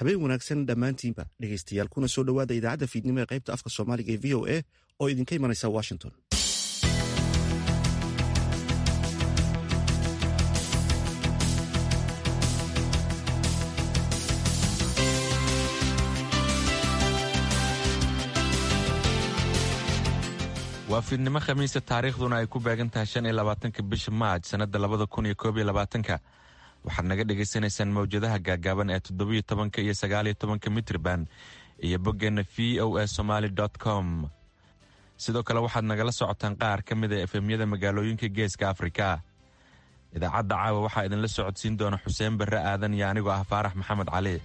habeen wanaagsan dhammaantiinba dhegaystayaal kuna soo dhowaada idaacadda fiidnimo ee qaybta afka soomaaliga ee v o a oo idinka imanaysa washington waa fiidnimo khamiisa taariikhduna ay ku beegan tahay shan iyo labaatanka bisha maaj sannadda labada kun iyo koob iyo labaatanka waxaad naga dhagaysanaysaan mawjadaha gaagaaban ee toddobiyo tobanka iyo sagaaliyo tobanka mitrban iyo boggeenna v o a somaali com sidoo kale waxaad nagala socotaan qaar ka mid a efemyada magaalooyinka geeska afrika idaacadda caawa waxaa idinla socodsiin doona xuseen barre aadan iyo anigoo ah faarax maxamed cali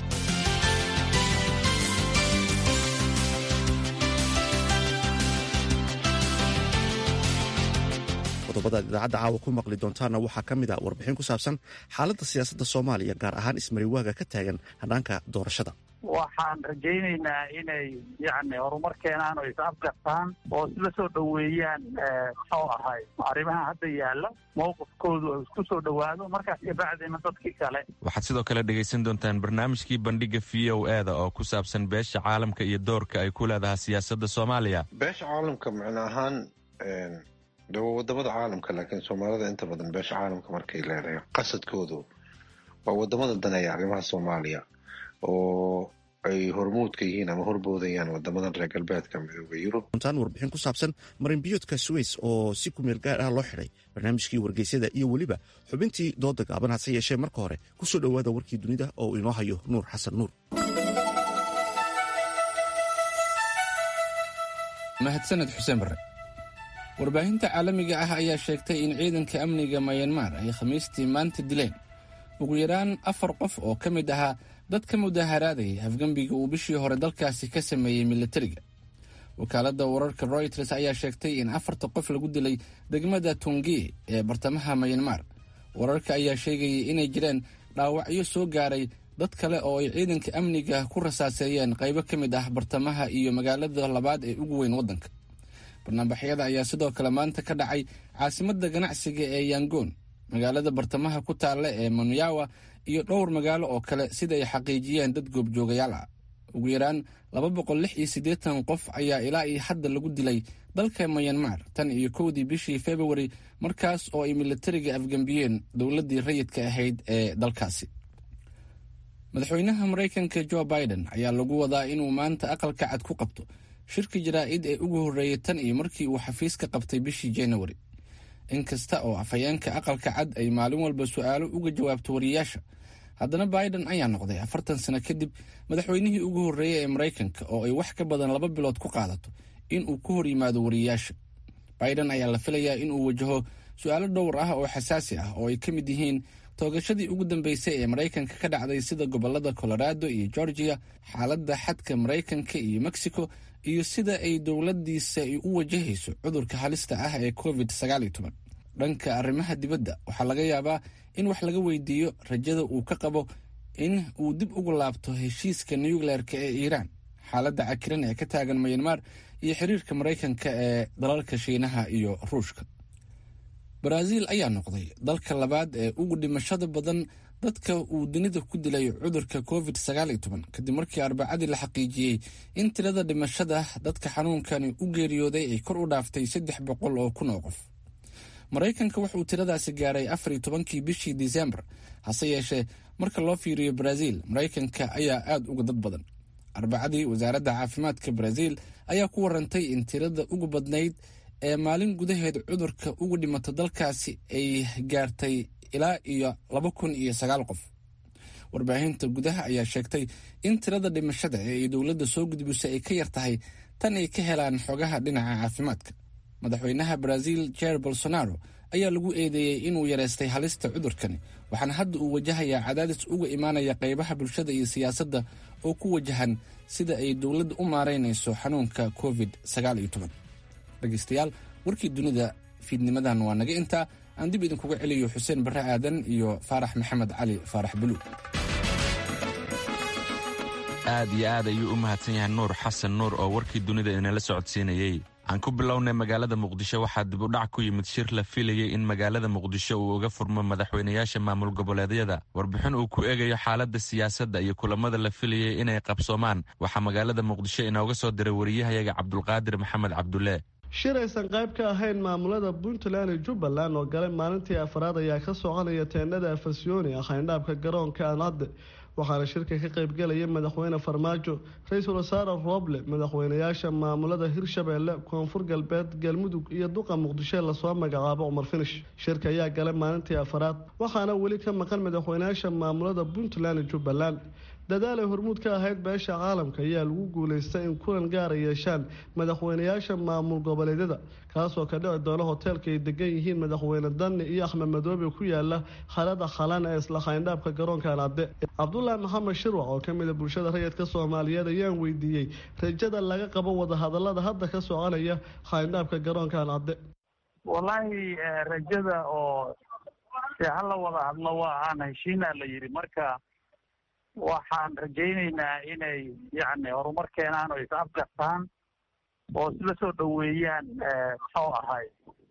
qodobadaad idaacadda caawa ku maqli doontaanna waxaa ka mid a warbixin ku saabsan xaaladda siyaasadda soomaaliya gaar ahaan ismariwaaga ka taagan hanaanka doorashada waxaan rajaynaynaa inay yani horumar keenaan oo is afgartaan oo isla soo dhoweeyaan muxuu ahay arrimaha hadda yaalla mowqifkoodu oo isku soo dhowaado markaas kabacdina dadkii kale waxaad sidoo kale dhegaysan doontaan barnaamijkii bandhiga v o e da oo ku saabsan beesha caalamka iyo doorka ay ku leedahay siyaasadda soomaaliya beesha caalamka macno ahaan de waa wadamada caalamka laakiin soomaalida inta badan beesha caalamka markay leedahay qasadkoodu waa wadamada daneeya arrimaha soomaaliya oo ay hormuudka yihiin ama horboodayaan wadamadan reer galbeedka midooda yurub runtaan warbixin ku saabsan marinbiyoodka suweys oo si kumeel gaar ah loo xidhay barnaamijkii wargeysyada iyo weliba xubintii dooda gaaban hase yeeshee marka hore ku soo dhowaada warkii dunida oo inoo hayo nuur xasan nuur mahadsaned xuseen barre warbaahinta caalamiga ah ayaa sheegtay in ciidanka amniga mayanmar ay khamiistii maanta dileen ugu yaraan afar qof oo ka mid ahaa dad ka mudaharaadayay afgembiga uu bishii hore dalkaasi ka sameeyey militariga wakaaladda wararka royters ayaa sheegtay in afarta qof lagu dilay degmada tungi ee bartamaha mayanmar wararka ayaa sheegayay inay jireen dhaawacyo soo gaaray dad kale oo ay ciidanka amniga ku rasaaseeyeen qaybo ka mid ah bartamaha iyo magaalada labaad ee ugu weyn waddanka barnaamijyada ayaa sidoo kale maanta ka dhacay caasimadda ganacsiga ee yangoon magaalada bartamaha ku taalla ee manyawa iyo dhowr magaalo oo kale sida ay xaqiijiyeen dad goobjoogayaal ah ugu yaraan laba boqol lix iyo siddeetan qof ayaa ilaa iyo hadda lagu dilay dalka mayanmar tan iyo kowdii bishii februari markaas oo ay militariga afgembiyeen dowladdii rayidka ahayd ee dalkaasi madaxweynaha maraykanka jo biden ayaa lagu wadaa inuu maanta aqalka cad ku qabto shirka jaraa'id ee ugu horreeyay tan iyo markii uu xafiiska qabtay bishii januari inkasta oo afhayeenka aqalka cad ay maalin walba su'aalo uga jawaabto wariyayaasha haddana biden ayaa noqday afartan sano kadib madaxweynihii ugu horreeyey ee maraykanka oo ay wax ka badan laba bilood ku qaadato inuu ku hor yimaado wariyayaasha biden ayaa la filayaa inuu wajaho su'aalo dhowr ah oo xasaasi ah oo ay ka mid yihiin toogashadii ugu dambeysay ee maraykanka ka dhacday sida gobolada colorado iyo georgia xaaladda xadka maraykanka iyo mexico iyo sida ay dowladdiisa u wajahayso cudurka halista ah ee covid dhanka arrimaha dibadda waxaa laga yaabaa in wax laga weydiiyo rajada uu ka qabo in uu dib ugu laabto heshiiska nucleerka ee iiraan xaaladda cakiran ee ka taagan mayanmar iyo xiriirka maraykanka ee dalalka shiinaha iyo ruushka baraaziil ayaa noqday dalka labaad ee ugu dhimashada badan dadka uu dunida ku dilay cudurka covid kadib markii arbacadii la xaqiijiyey in tirada dhimashada dadka xanuunkani u geeriyooday ay kor u dhaaftay saddex boqol oo kun oo qof maraykanka wuxuu tiradaasi gaaray afar iyo tobankii bishii disembar hase yeeshee marka loo fiiriyo baraaziil maraykanka ayaa aada uga dad badan arbacadii wasaaradda caafimaadka baraaziil ayaa ku warantay in tirada ugu badnayd ee maalin gudaheed cudurka ugu dhimata dalkaasi ay gaartay ilaa iyo laba kun iyo sagaal qof warbaahinta gudaha ayaa sheegtay in tirada dhimashada ee ay dowladda soo gudbisay ay ka yar tahay tan ay ka helaan xogaha dhinaca caafimaadka madaxweynaha baraaziil jair bolsonaro ayaa lagu eedeeyey inuu yareystay halista cudurkani waxaana hadda uu wajahayaa cadaadis uga imaanaya qaybaha bulshada iyo siyaasadda oo ku wajahan sida ay dowladda u maaraynayso xanuunka covid dhegeystayaal warkii dunida fiidnimadan waa naga intaa aan dib idinkuga celiyo xuseen barre aadan iyo faarax maxamed cali faarax buluug aad iyo aad ayuu u mahadsan yahay nuur xasan nuur oo warkii dunida inala socodsiinayey aan ku bilownay magaalada muqdisho waxaa dib u dhac ku yimid shir la filayay in magaalada muqdisho uu uga furmo madaxweynayaasha maamul goboleedyada warbixin uu ku eegayo xaaladda siyaasadda iyo kulamada la filayay inay qabsoomaan waxaa magaalada muqdisho inooga soo diray wariyahayaga cabdulqaadir maxamed cabdulle shir aysan qayb ka ahayn maamulada puntland iyo jubbaland oo galay maalintii afraad ayaa ka soconaya teendhada afasyooni ah xayndhaabka garoonka aanadde waxaana shirka ka qaybgelaya madaxweyne farmaajo ra-iisul wasaare rooble madaxweynayaasha maamulada hirshabeelle koonfur galbeed galmudug iyo duqa muqdisho lasoo magacaabo cumar finish shirka ayaa galay maalintii afaraad waxaana weli ka maqan madaxweynayaasha maamulada puntland iyo jubbaland dadaal ay hormuud ka ahayd beesha caalamka ayaa lagu guuleystay in kulan gaara yeeshaan madaxweynayaasha maamul goboleedyada kaasoo ka dhici doona hoteelka ay degan yihiin madaxweyne danni iyo axmed madoobe ku yaala khalada khalan ee isla khayndhaabka garoonka anade cabdulaahi maxamed shirwac oo kamida bulshada rayidka soomaaliyeed ayaan weydiiyey rajada laga qabo wadahadalada hadda ka soconaya khayndhaabka garoonka anade wallaahi rajada oo dee hala wada hadlo waa aan heshiinaa la yidhi marka waxaan rajaynaynaa inay yacni horumar keenaan oo is afgartaan oo isla soo dhoweeyaan muxuu ahay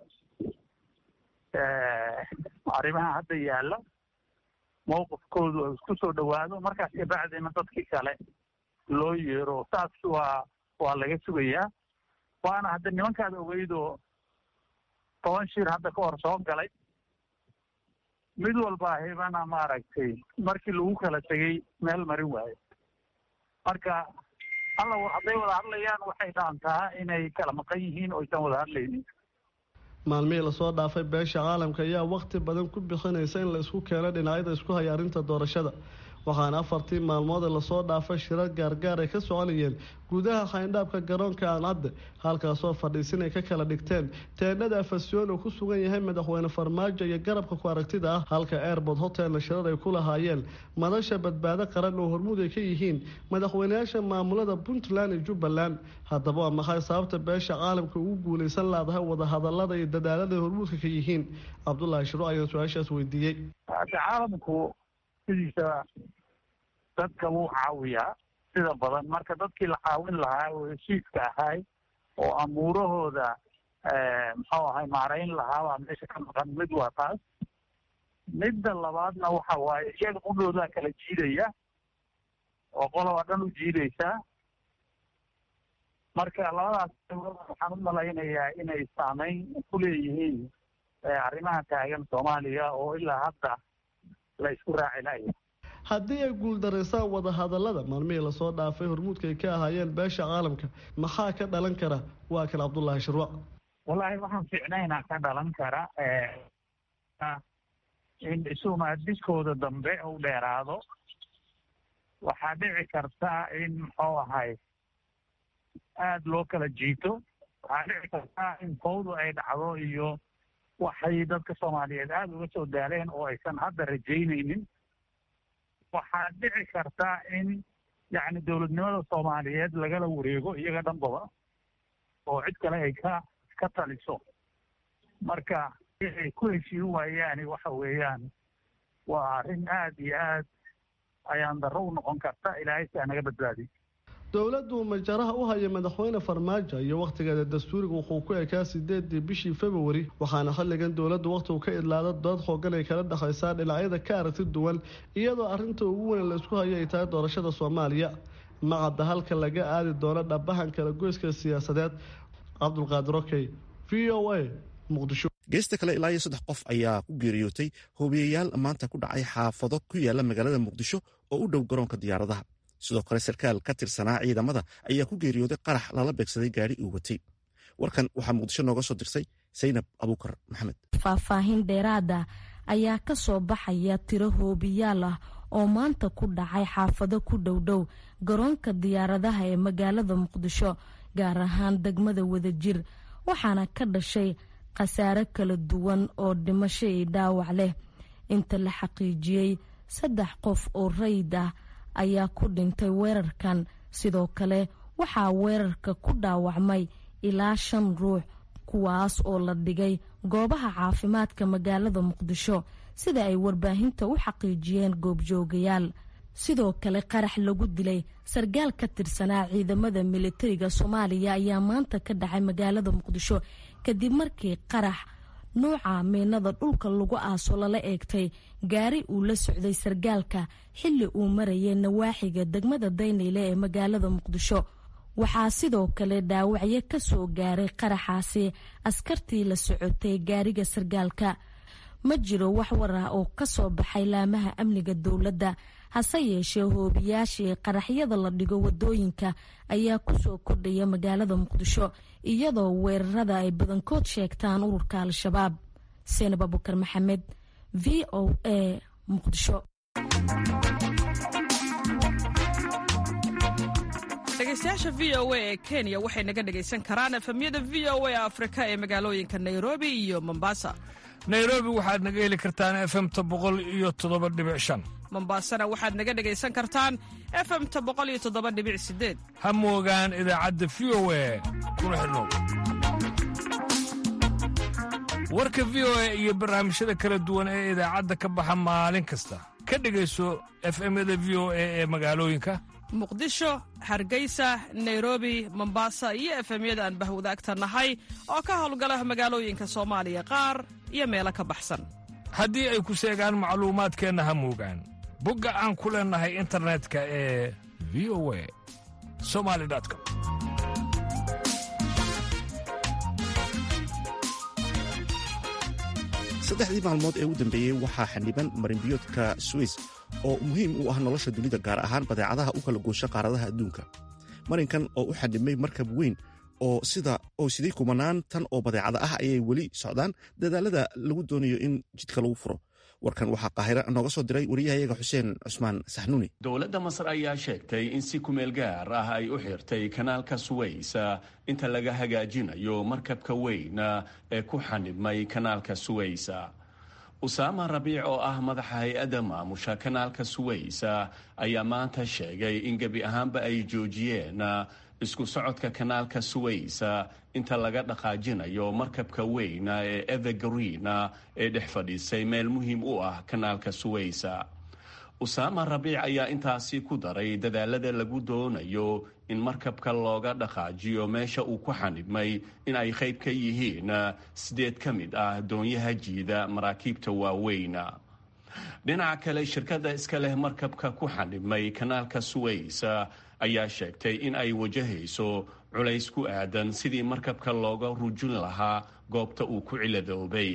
arrimaha hadda yaalla mawqifkoodu isku soo dhowaado markaas kabacdina dadkii kale loo yeero saas waa waa laga sugayaa waana hadda nimankaad ogeydoo toban shir hadda ka hor soo galay mid walba hibana maaragtay markii lagu kala tegey meel marin waayo marka alla hadday wada hadlayaan waxay dhaantaa inay kala maqan yihiin oo aysan wada hadlaynin maalmihii lasoo dhaafay beesha caalamka ayaa wakhti badan ku bixinaysa in la isku keeno dhinacyada isku haya arrinta doorashada waxaana afartii maalmood ee lasoo dhaafay shirar gaargaar ay ka soconayeen gudaha khayndhaabka garoonka aancadde halkaasoo fadhiisin ay ka kala dhigteen teendhada afasyoon oo ku sugan yahay madaxweyne farmaajo iyo garabka ku aragtida ah halka airbord hotelna shirar ay ku lahaayeen madasha badbaado qaran oo hormuud ay ka yihiin madaxweynayaasha maamulada puntland iyo jubbaland haddaba waa maxay sababta beesha caalamka ugu guulaysan laadahay wadahadalada iyo dadaalada ay hormuudka ka yihiin cabdulaahi shiro ayaan su-aashaas weydiiyey caalamku sidiisa dadka wuu caawiyaa sida badan marka dadkii la caawin lahaa oo heshiiska ahay oo amuurahooda muxuu ahay maarayn lahaa baa meesha ka maqan mid waa taas midda labaadna waxa waaye iyaga qudhoodaa kala jiidaya oo qoloba dhan u jiidaysaa marka labadaas waxaan u malaynayaa inay saameyn ku leeyihiin arrimaha taagan soomaaliya oo ilaa hadda la isku raaci laya haddii ay guuldaraysaan wadahadalada maalmihii lasoo dhaafay hormuudka ay ka ahaayeen beesha caalamka maxaa ka dhalan kara waa kan cabdullaahi shirwac wallaahi waxaan fiicnaynaa ka dhalan kara in isumaadiskooda dambe u dheeraado waxaa dhici karta in muxuu ahay aada loo kala jiito waxaa dhici karta in fawdu ay dhacdo iyo waxay dadka soomaaliyeed aada uga soo daaleen oo aysan hadda rajaynaynin waxaa dhici karta in yacni dowladnimada soomaaliyeed lagala wareego iyaga dhanbaba oo cid kale ay ka ka taliso marka ay ku heshiin waayaani waxa weeyaan waa arrin aada iyo aad ayaan darro u noqon karta ilaahay si anaga badbaadiy dowladdu majaraha u haya madaxweyne farmaajo iyo wakhtigeeda dastuuriga wuxuu ku ekaa sideedii bishii februari waxaana xilligan dowladdu wakhtigu ka idlaada dood xoogan ay kala dhexaysaa dhinacyada ka aragti duwan iyadoo arrinta ugu weyn la isku hayo ay tahay doorashada soomaaliya macadda halka laga aadi doono dhabahan kala goyska siyaasadeed cabdulqaadir okey v o a muqdisho geesta kale ilaa iyo saddex qof ayaa ku geeriyootay hoobiyayaal maanta ku dhacay xaafado ku yaala magaalada muqdisho oo u dhow garoonka diyaaradaha sidoo kale sarkaal ka tirsanaa ciidamada ayaa ku geeriyooday qarax lala beegsaday gaari uu watay warkan waxaa muqdisho nooga soo dirsay saynab abuukar maxamed faahfaahin dheeraada ayaa ka soo baxaya tiro hoobiyaal ah oo maanta ku dhacay xaafado ku dhowdhow garoonka diyaaradaha ee magaalada muqdisho gaar ahaan degmada wadajir waxaana ka dhashay khasaare kala duwan oo dhimasho iyo dhaawac leh inta la xaqiijiyey saddex qof oo rayid ah ayaa ku dhintay weerarkan sidoo kale waxaa weerarka ku dhaawacmay ilaa shan ruux kuwaas oo la dhigay goobaha caafimaadka magaalada muqdisho sida ay warbaahinta u xaqiijiyeen goobjoogayaal sidoo kale qarax lagu dilay sargaal ka tirsanaa ciidamada militariga soomaaliya ayaa maanta ka dhacay magaalada muqdisho kadib markii qarax nuuca miinada dhulka lagu aaso lala eegtay gaari uu la socday sargaalka xilli uu marayay nawaaxiga degmada daynayle ee magaalada muqdisho waxaa sidoo kale dhaawacyo ka soo gaaray qaraxaasi askartii la socotay gaariga sargaalka ma jiro wax war ah oo ka soo baxay laamaha amniga dowladda hase yeeshee hoobiyaashii qaraxyada la dhigo wadooyinka ayaa kusoo kordhaya magaalada muqdisho iyadoo weerarada ay badankood sheegtaan ururka al-shabaab seenab abukar maxamed v o a muqdisho dhegeystayaasha v o a ee kenya waxay naga dhegaysan karaan efemyada v o a afrika ee magaalooyinka nairobi iyo mombasa nairobi waxaad naga heli kartaan efemta boqol iyo toddoba dhibic shan mombasana waxaad naga dhegaysan kartaan efemta boqol iyo toddoba dhibic sideed ha moogaan idaacadda v o a kuna xidhnow warka v o a iyo barnaamijyada kala duwan ee idaacadda ka baxa maalin kasta ka dhegayso efemyada v o a ee magaalooyinka muqdisho hargeysa nairobi mombasa iyo efemyada aan bahwadaagta nahay oo ka howlgala magaalooyinka soomaaliya qaar iyo meelo ka baxsan haddii ay ku seegaan macluumaadkeenna ha moogaan bogga aan ku leennahay internetka ee v o a somali com saddexdii maalmood ee u dambeeyey waxaa xildhiban marinbiyoodka swiss oo muhiim u ah nolosha dunida gaar ahaan badeecadaha u kala goosha qaaradaha adduunka marinkan oo u xadhimay markab weyn oo sida oo sidii kumanaan tan oo badeecada ah ayay weli socdaan dadaalada lagu doonayo in jidka lagu furo warkan waxaa qaahira nooga soo diray wariyahayaga xuseen cusmaan saxnuuni dowladda masar ayaa sheegtay in si kumeel gaar ah ay u xirtay kanaalka suways inta laga hagaajinayo markabka weyn ee ku xanibmay kanaalka suways usaama rabiic oo ah madaxa hay-adda maamusha kanaalka suways ayaa maanta sheegay in gebi ahaanba ay joojiyeen isku socodka kanaalka suways inta laga dhaqaajinayo markabka weyn ee evergreen ee dhex fadhiisay meel muhiim u ah kanaalka suways usaama rabiic ayaa intaasi ku daray dadaalada lagu doonayo in markabka looga dhaqaajiyo meesha uu ku xanibmay in ay qayb ka yihiin sideed ka mid ah doonyaha jiida maraakiibta waaweyn dhinaca kale shirkadda iska leh markabka ku xanibmay kanaalka suways ayaa sheegtay in ay wajahayso culays ku aadan sidii markabka looga rujin lahaa goobta uu ku ciladoobay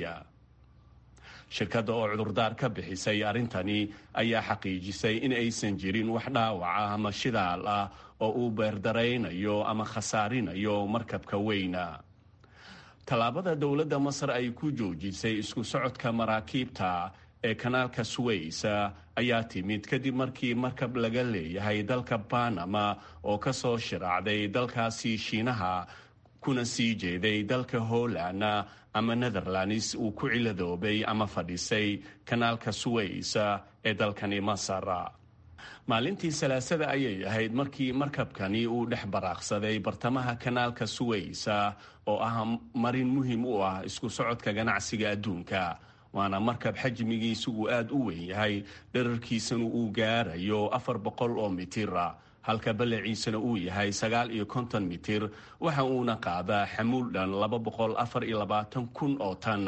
shirkadda oo cudurdaar ka bixisay arrintani ayaa xaqiijisay in aysan jirin wax dhaawac ah ama shidaal ah oo uu beerdaraynayo ama khasaarinayo markabka weyna tallaabada dowladda masar ay ku joojisay isku socodka maraakiibta ee kanaalka suways ayaa timid kadib markii markab laga leeyahay dalka banama oo ka soo shiraacday dalkaasi shiinaha kuna sii jeeday dalka holland ama netherlands uu ku ciladoobay ama fadhisay kanaalka suways ee dalkani masar maalintii salaasada ayay ahayd markii markabkani uu dhex baraaqsaday bartamaha kanaalka suways oo ah marin muhiim u ah isku socodka ganacsiga adduunka waana markab xajmigiisu uu aada u weyn yahay dherarkiisana uu gaarayo afar boqol oo mitir halka ballaciisana uu yahay sagaal iyo konton mitir waxa uuna qaadaa xamuul dhan laba boqol afar iyo labaatan kun oo tan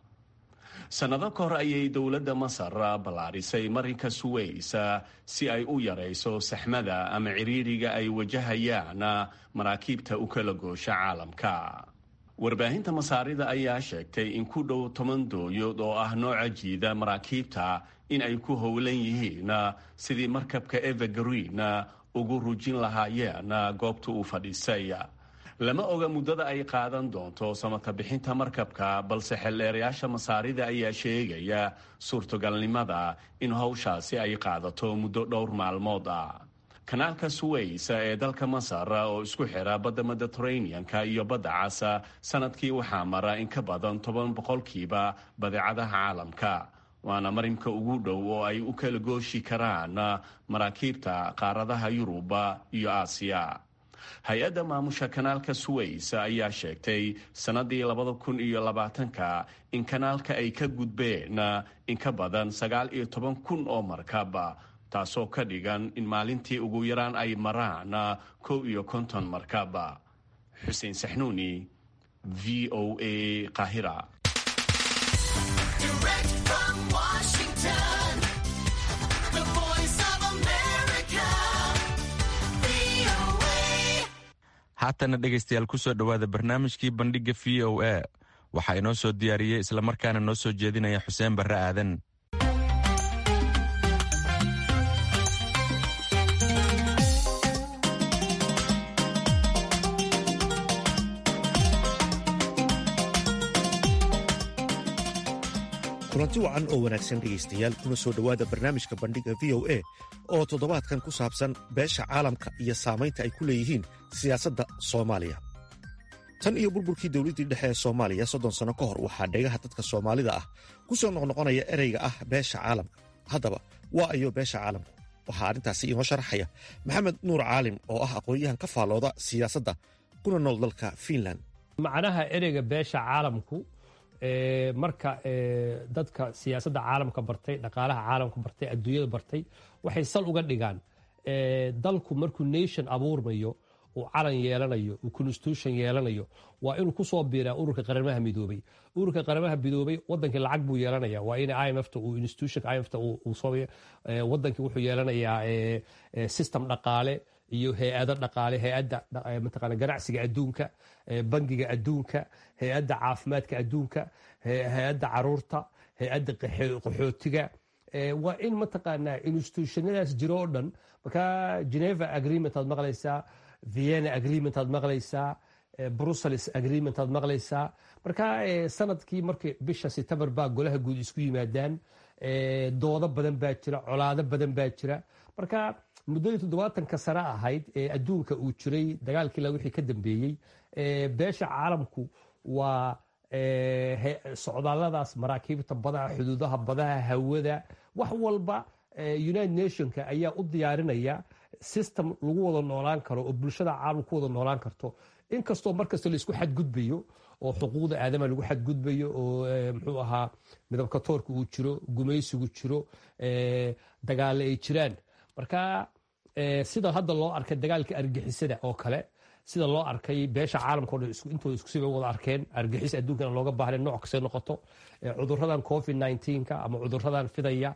sannado ka hor ayay dowladda masar ballaarisay marinka suways si ay u yarayso saxmada ama ciriiriga ay wajahayaan maraakiibta u kala goosha caalamka warbaahinta masaarida ayaa sheegtay in ku dhow toban dooyood oo ah nooca jiida maraakiibta in ay ku howlan yihiin sidii markabka evergreen ugu rujin lahaayeen goobta uu fadhiisay lama oga muddada ay qaadan doonto samata bixinta markabka balse xeldheerayaasha masaarida ayaa sheegaya suurtogalnimada in howshaasi ay qaadato muddo dhowr maalmood ah kanaalka suways ee dalka masar oo isku xira badda mediteraneanka iyo badda cas sanadkii waxaa mara in ka badan toban boqolkiiba badeecadaha caalamka waana marinka ugu dhow oo ay u kala gooshi karaan maraakiibta qaaradaha yuruba iyo aasiya hay-adda maamusha kanaalka suways ayaa sheegtay sannadii labada kun iyo labaatanka in kanaalka ay ka gudbeen in ka badan sagaal iyo toban kun oo markab taasoo ka dhigan in maalintii ugu yaraan ay maraan kow iyo konton markaba xuseen saxnuuni v o a qaahira haatana dhegaystayaal kusoo dhowaada barnaamijkii bandhigga v o a waxaa inoo soo diyaariyey islamarkaana noo soo jeedinaya xuseen barre aadan kulanti wacan oo wanaagsan dhegaystayaal kuna soo dhowaada barnaamijka bandhigga v o a oo toddobaadkan ku saabsan beesha caalamka iyo saamaynta ay ku leeyihiin siyaasadda soomaaliya tan iyo burburkii dowladdii dhexe ee soomaaliya soddon sanno ka hor waxaa dhegaha dadka soomaalida ah ku soo noqnoqonaya ereyga ah beesha caalamka haddaba waa ayo beesha caalamku waxaa arrintaasi inoo sharaxaya maxamed nuur caalim oo ah aqoon-yahan ka faallooda siyaasadda kuna nool dalka fiinland macnaha ereyga beesha caalamku marka dadka siyaasadda caalamka bartay dhaqaalaha caalamka bartay adduunyada bartay waxay sal uga dhigaan dalku markuu nation abuurmayo uu calan yeelanayo uu constitution yeelanayo waa inuu kusoo biiraa ururka qaramaha midoobay ururka qaramaha midoobay wadankii lacag buu yeelanaya waa in imfta uu institution imfta wadankii wuxuu yeelanayaa system dhaqaale iyo hay-ado dhaqaale hay-adda mataqaana ganacsiga adduunka bangiga adduunka hay-adda caafimaadka adduunka hay-adda caruurta hay-adda qaxootiga waa in mataqaanaa institutionadaas jiro oo dhan markaa geneva agreement aad maqlaysaa vienna agreement aad maqlaysaa brussels agreement aad maqlaysaa marka sanadkii markii bisha september baa golaha guud isku yimaadaan doodo badan baa jira colaado badan baa jira marka muddadii toddobaatanka sano ahayd ee adduunka uu jiray dagaalkii la wixii ka dambeeyey beesha caalamku waa socdaalladaas maraakiibta badaha xuduudaha badaha hawada wax walba united nationka ayaa u diyaarinaya system lagu wada noolaan karo oo bulshada caalam ku wada noolaan karto inkastoo markasta laisku xadgudbayo oo xuquuqda aadama lagu xadgudbayo oo muxuu ahaa midabka toorka uu jiro gumaysigu jiro dagaale ay jiraan marka sida hadda loo arkay dagaalka argixisada oo kale sida loo arkay beesha caalamka o dhan intooda iskusiba wada arkeen argixis adduunkana looga baahna nooc kastay noqoto cuduradan covid nka ama cuduradan fidaya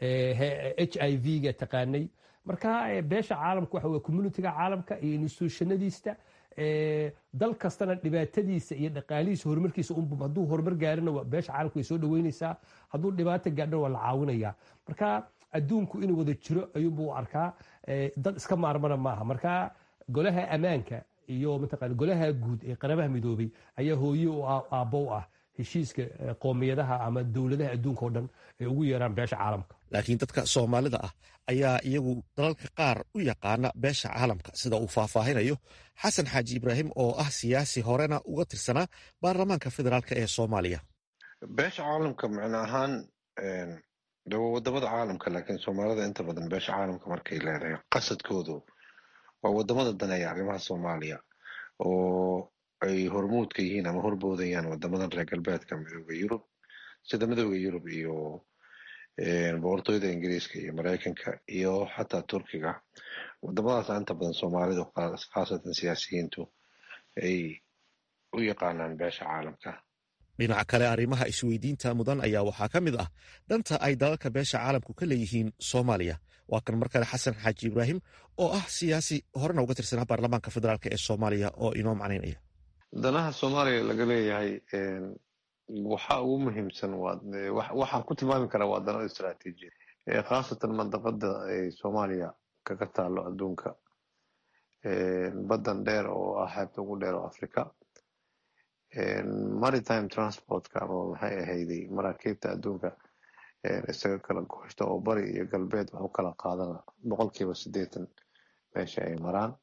h i v-ga taqaanay marka beesha caalamka waxa wey communitiga caalamka iyo institutionadiista dal kastana dhibaatadiisa iyo dhaqaalihiisa horumarkiisa hadduu horumar gaarina beesha caalamka way soo dhaweynaysaa hadduu dhibaato gaadhina waa la caawinaya marka adduunku inuu wada jiro ayuunbuu arkaa dad iska maarmana maaha marka golaha ammaanka iyo mataqana golaha guud ee qaramaha midoobay ayaa hooye u aabbow ah heshiiska qoomiyadaha ama dowladaha adduunka oo dhan ay ugu yeeraan beesha caalamka laakiin dadka soomaalida ah ayaa iyagu dalalka qaar u yaqaana beesha caalamka sida uu faahfaahinayo xasan xaaji ibraahim oo ah siyaasi horena uga tirsanaa baarlamaanka federaalk ee soomaaliya beesha caalamka micno ahaan de waa wadamada caalamka laakiin soomaalida inta badan beesha caalamka markay leedahay qasadkoodu waa wadamada daneeya arrimaha soomaaliya oo ay hormuudka yihiin ama horboodayaan wadamadan reer galbeedka midooda yurub sida midooda yurub iyo boqortooyada ingiriiska iyo mareykanka iyo xataa turkiga wadamadaasa inta badan soomaalidu khaasatan siyaasiyiintu ay u yaqaanaan beesha caalamka dhinaca kale arrimaha isweydiinta mudan ayaa waxaa ka mid ah dhanta ay dalalka beesha caalamku ka leeyihiin soomaaliya waa kan mar kale xasan xaaji ibraahim oo ah siyaasi horena uga tirsanaa baarlamaanka federaalk ee soomaaliya oo inoo macnaynaya danaha soomaaliya laga leeyahay waxa ugu muhiimsan waxaan ku tilmaami karaa waa dano istraatiijiya khaasatan mandaqada ay soomaaliya kaga taalo adduunka baddan dheer oo ah xeebta ugu dheer oo africa maritime transportka ama maxay ahayday maraakiibta adduunka isaga kala gooshta oo bari iyo galbeed wax u kala qaadana boqolkiiba siddeetan meesha ay maraan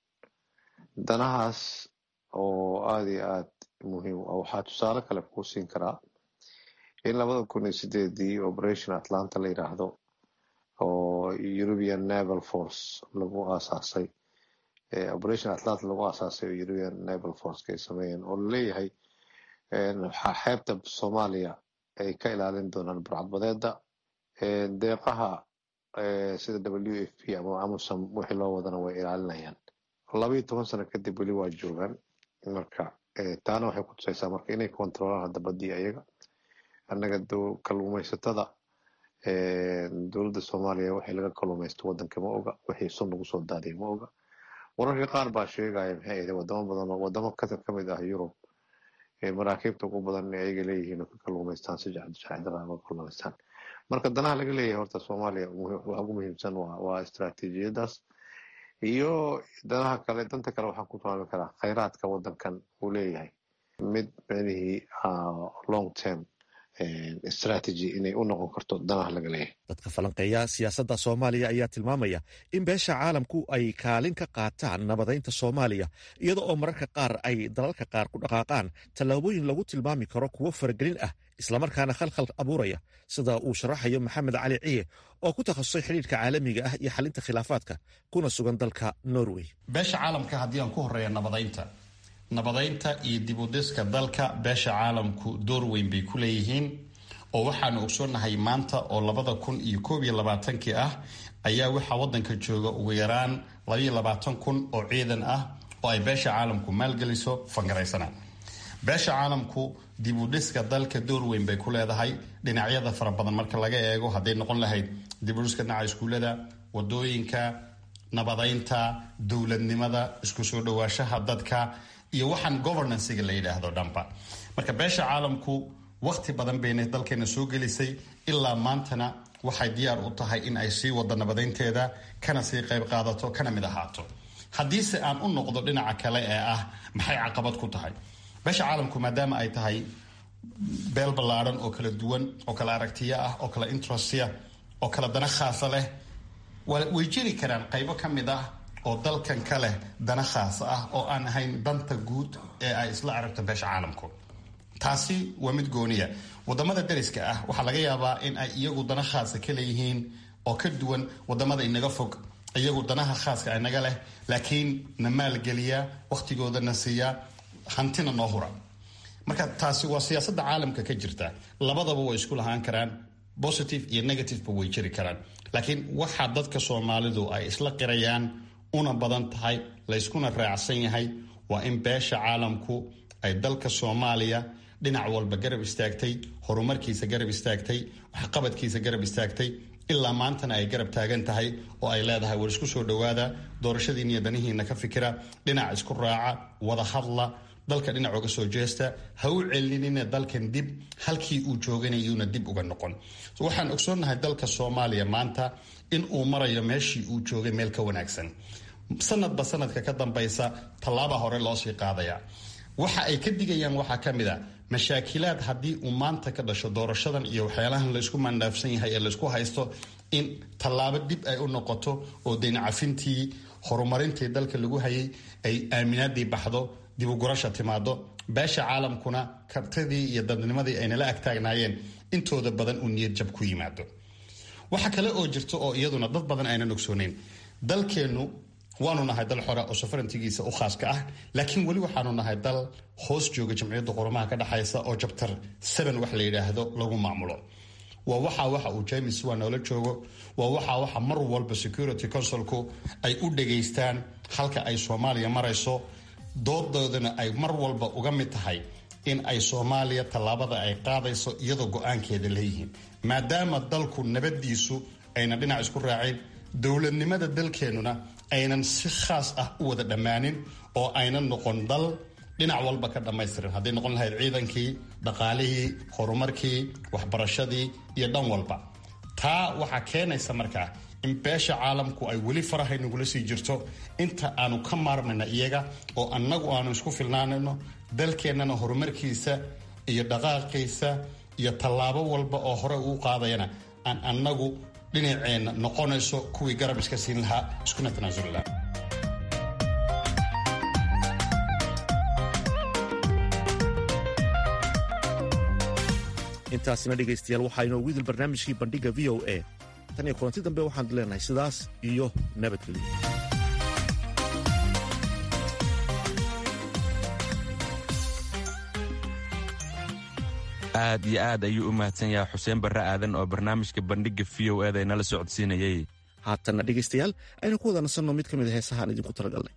danahaas oo aada iyo aad muhiim ah waxaa tusaale kale kuu siin karaa in labada kun iyo sideedii operation atlanta la yidhaahdo oo european naval force lagu aasaasay operation atlanta lagu aasaasay oo european naval forceka ay sameeyeen oo laleeyahay waxaa xeebta soomaaliya ay ka ilaalin doonaan burcadbadeeda deeqaha sida w f p ama amusam wixii loo wadana way ilaalinayaan labaiyo toban sano kadib weli waa joogaan marka taana waxay kutusaysaa marka inay kontrolaan hadda badii ayaga annaga kalluumaysatada dowladda soomaaliya waxay laga kalluumaysto wadanka ma oga wixii sun lagu soo daadiya ma oga wararka qaar baa sheegaya maxay ahayd wadamo badan oo wadamo ka mid ah yurub maraakiibta ugu badan inay ayaga leeyihiin oo ka kalluumaystaan si jacdara uga kalluumaystaan marka danaha laga leeyahay horta soomaaliya waxa ugu muhiimsan waa istaraatiijiyadaas iyo danaha kale danta kale waxaan ku tilmaami karaa khayraadka wadankan uu leeyahay mid micnihii long term strategy inay u noqon karto danaha laga leeyahay dadka falanqeeya siyaasadda soomaaliya ayaa tilmaamaya in beesha caalamku ay kaalin ka qaataan nabadaynta soomaaliya iyada oo mararka qaar ay dalalka qaar ku dhaqaaqaan tallaabooyin lagu tilmaami karo kuwo faragelin ah islamarkaana khalkhal abuuraya sida uu sharaxayo maxamed cali ciye oo ku takhasusay xidhiirka caalamiga ah iyo xalinta khilaafaadka kuna sugan dalka norway beesha caalamka haddii aan ku horeeya nabadaynta nabadaynta iyo dibudiska dalka beesha caalamku door weyn bay ku leeyihiin oo waxaanu ogsoonnahay maanta oo labada kun iyo koob iyo labaatankii ah ayaa waxaa wadanka jooga ugu yaraan labaiyo labaatan kun oo ciidan ah oo ay beesha caalamku maalgeliso fangaraysana beesha caalamku dibudhiska dalka door weyn bay ku leedahay dhinacyada fara badan marka laga eego hadday noqon lahayd dibudhiska dhinaca iskuullada wadooyinka nabadaynta dowladnimada isku soo dhawaashaha dadka iyo waxaan governancega la yidhaahdo dhanba marka beesha caalamku waqti badan bayna dalkeena soo gelisay ilaa maantana waxay diyaar u tahay in ay sii wado nabadaynteeda kana sii qayb qaadato kana mid ahaato haddiise aan u noqdo dhinaca kale ee ah maxay caqabad ku tahay beesha caalamku maadaama ay tahay beel ballaadhan oo kala duwan oo kala aragtiyo ah oo kala interestya oo kala dana khaasa leh way jiri karaan qaybo ka mid ah oo dalkan ka leh dana khaasa ah oo aan ahayn danta guud ee ay isla aragto beesha caalamku taasi waa mid gooniya wadamada dariska ah waxaa laga yaabaa in ay iyagu dana khaasa ka leeyihiin oo ka duwan wadamada inaga fog iyagu danaha khaaska inaga leh laakiin na maalgeliya wakhtigoodana siiya hantina noo hura marka taasi waa siyaasada caalamka ka jirta labadaba way isku lahaan karaan positive iyo negativeba way jiri karaan laakiin waxaa dadka soomaalidu ay isla qirayaan una badan tahay layskuna raacsan yahay waa in beesha caalamku ay dalka soomaaliya dhinac walba garab istaagtay horumarkiisa garab istaagtay waxqabadkiisa garab istaagtay ilaa maantana ay garab taagan tahay oo ay leedahay war isku soo dhowaada doorashadiina iyo danihiina ka fikira dhinac isku raaca wada hadla dalka dhinac uga soo jeesta ha u celinina dalkan dib halkii uu jooganayuuna dib uga noqon waxaan ogsoonnahay dalka soomaaliya maanta in uu marayo meeshii uu joogay meel ka wanaagsan sanadba sanadka ka dambaysa tallaaba hore loosii qaadaya waxa ay ka digayaan waxaa ka mid a mashaakilaad haddii uu maanta ka dhasho doorashadan iyo waxyaalahan laysku mandhaafsan yahay ee laysku haysto in tallaabo dib ay u noqoto oo daynacafintii horumarintii dalka lagu hayay ay aaminaadii baxdo dibugurasha timaado beesha caalamkuna kartidii iyo dadnimadii aynala agtaagnaayeen intooda badan uu niyad jab ku yimaado waxa kale oo jirta oo iyaduna dad badan aynan ogsooneyn dalkeennu waanu nahay dal xora oo safarantigiisa u khaaska ah laakiin weli waxaanu nahay dal hoos jooga jamciyadda qurumaha ka dhexaysa oo jabtar seven wax la yidhaahdo lagu maamulo waa waxaa waxa uu james waa noola joogo waa waxaa waxa mar walba security consulku ay u dhageystaan halka ay soomaaliya marayso doodoodana ay mar walba uga mid tahay in ay soomaaliya tallaabada ay qaadayso iyadoo go-aankeeda leeyihiin maadaama dalku nabadiisu ayna dhinac isku raaceen dowladnimada dalkeennuna aynan si khaas ah u wada dhammaanin oo aynan noqon dal dhinac walba ka dhammaystiran hadday noqon lahayd ciidankii dhaqaalihii horumarkii waxbarashadii iyo dhan walba taa waxaa keenaysa markaa in beesha caalamku ay weli farahay nagula sii jirto inta aanu ka maarmayna iyaga oo annagu aanu isku filnaanayno dalkeennana horumarkiisa iyo dhaqaaqiisa iyo tallaabo walba oo hore uu qaadayana aan annagu dhinaceenna noqonayso kuwii garab iska siin lahaa iskuna tanaasuli lahaa intaasina dhegaystayaal waxaa inoogu idil barnaamijkii bandhiga v o a tan iyo kulanti dambe waxaan leenahay sidaas iyo nabadgelyo aad iyo aad ayuu u mahadsan yahay xuseen barre aadan oo barnaamijka bandhigga v o eda inala socodsiinayay haatanna dhegaystayaal aynu ku wada nasanno mid ka mid a heesahaan idinku talagalnay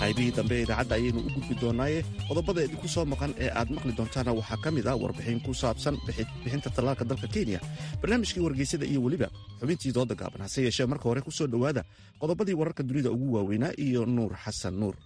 qaybihii dambe ee idaacadda ayaynu u gudbi doonaaye qodobada idinku soo maqan ee aad maqli doontaana waxaa ka mid ah warbixin ku saabsan bixinta tallaalka dalka kenya barnaamijkii wargeysada iyo weliba xubintii dooda gaaban hase yeeshee marka hore ku soo dhowaada qodobadii wararka dunida ugu waaweynaa iyo nuur xasan nuur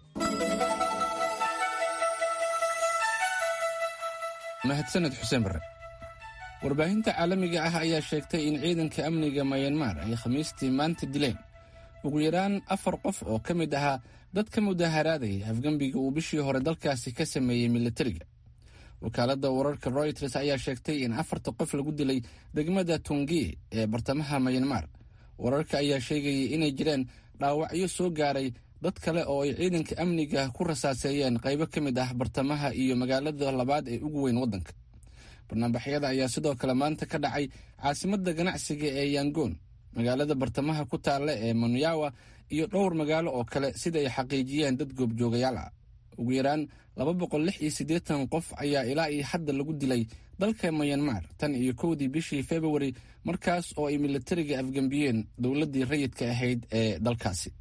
mahadsaned xuseen barre warbaahinta caalamiga ah ayaa sheegtay in ciidanka amniga mayanmar ay khamiistii maanta dileen ugu yaraan afar qof oo ka mid ahaa dad ka mudaharaadayay afgembiga uu bishii hore dalkaasi ka sameeyey milatariga wakaaladda wararka royters ayaa sheegtay in afarta qof lagu dilay degmada tungi ee bartamaha mayanmar wararka ayaa sheegayay inay jireen dhaawacyo soo gaaray dad kale oo ay ciidanka amniga ku rasaaseeyeen qaybo ka mid ah bartamaha iyo magaalada labaad ee ugu weyn waddanka barnaambaxyada ayaa sidoo kale maanta ka dhacay caasimadda ganacsiga ee yangoon magaalada bartamaha ku taalla ee manyawa iyo dhowr magaalo oo kale sida ay xaqiijiyeen dad goobjoogayaal ah ugu yaraan laba boqol lix iyo siddeetan qof ayaa ilaa iyo hadda lagu dilay dalka mayanmar tan iyo kowdii bishii februari markaas oo ay milatariga afgembiyeen dowladdii rayidka ahayd ee dalkaasi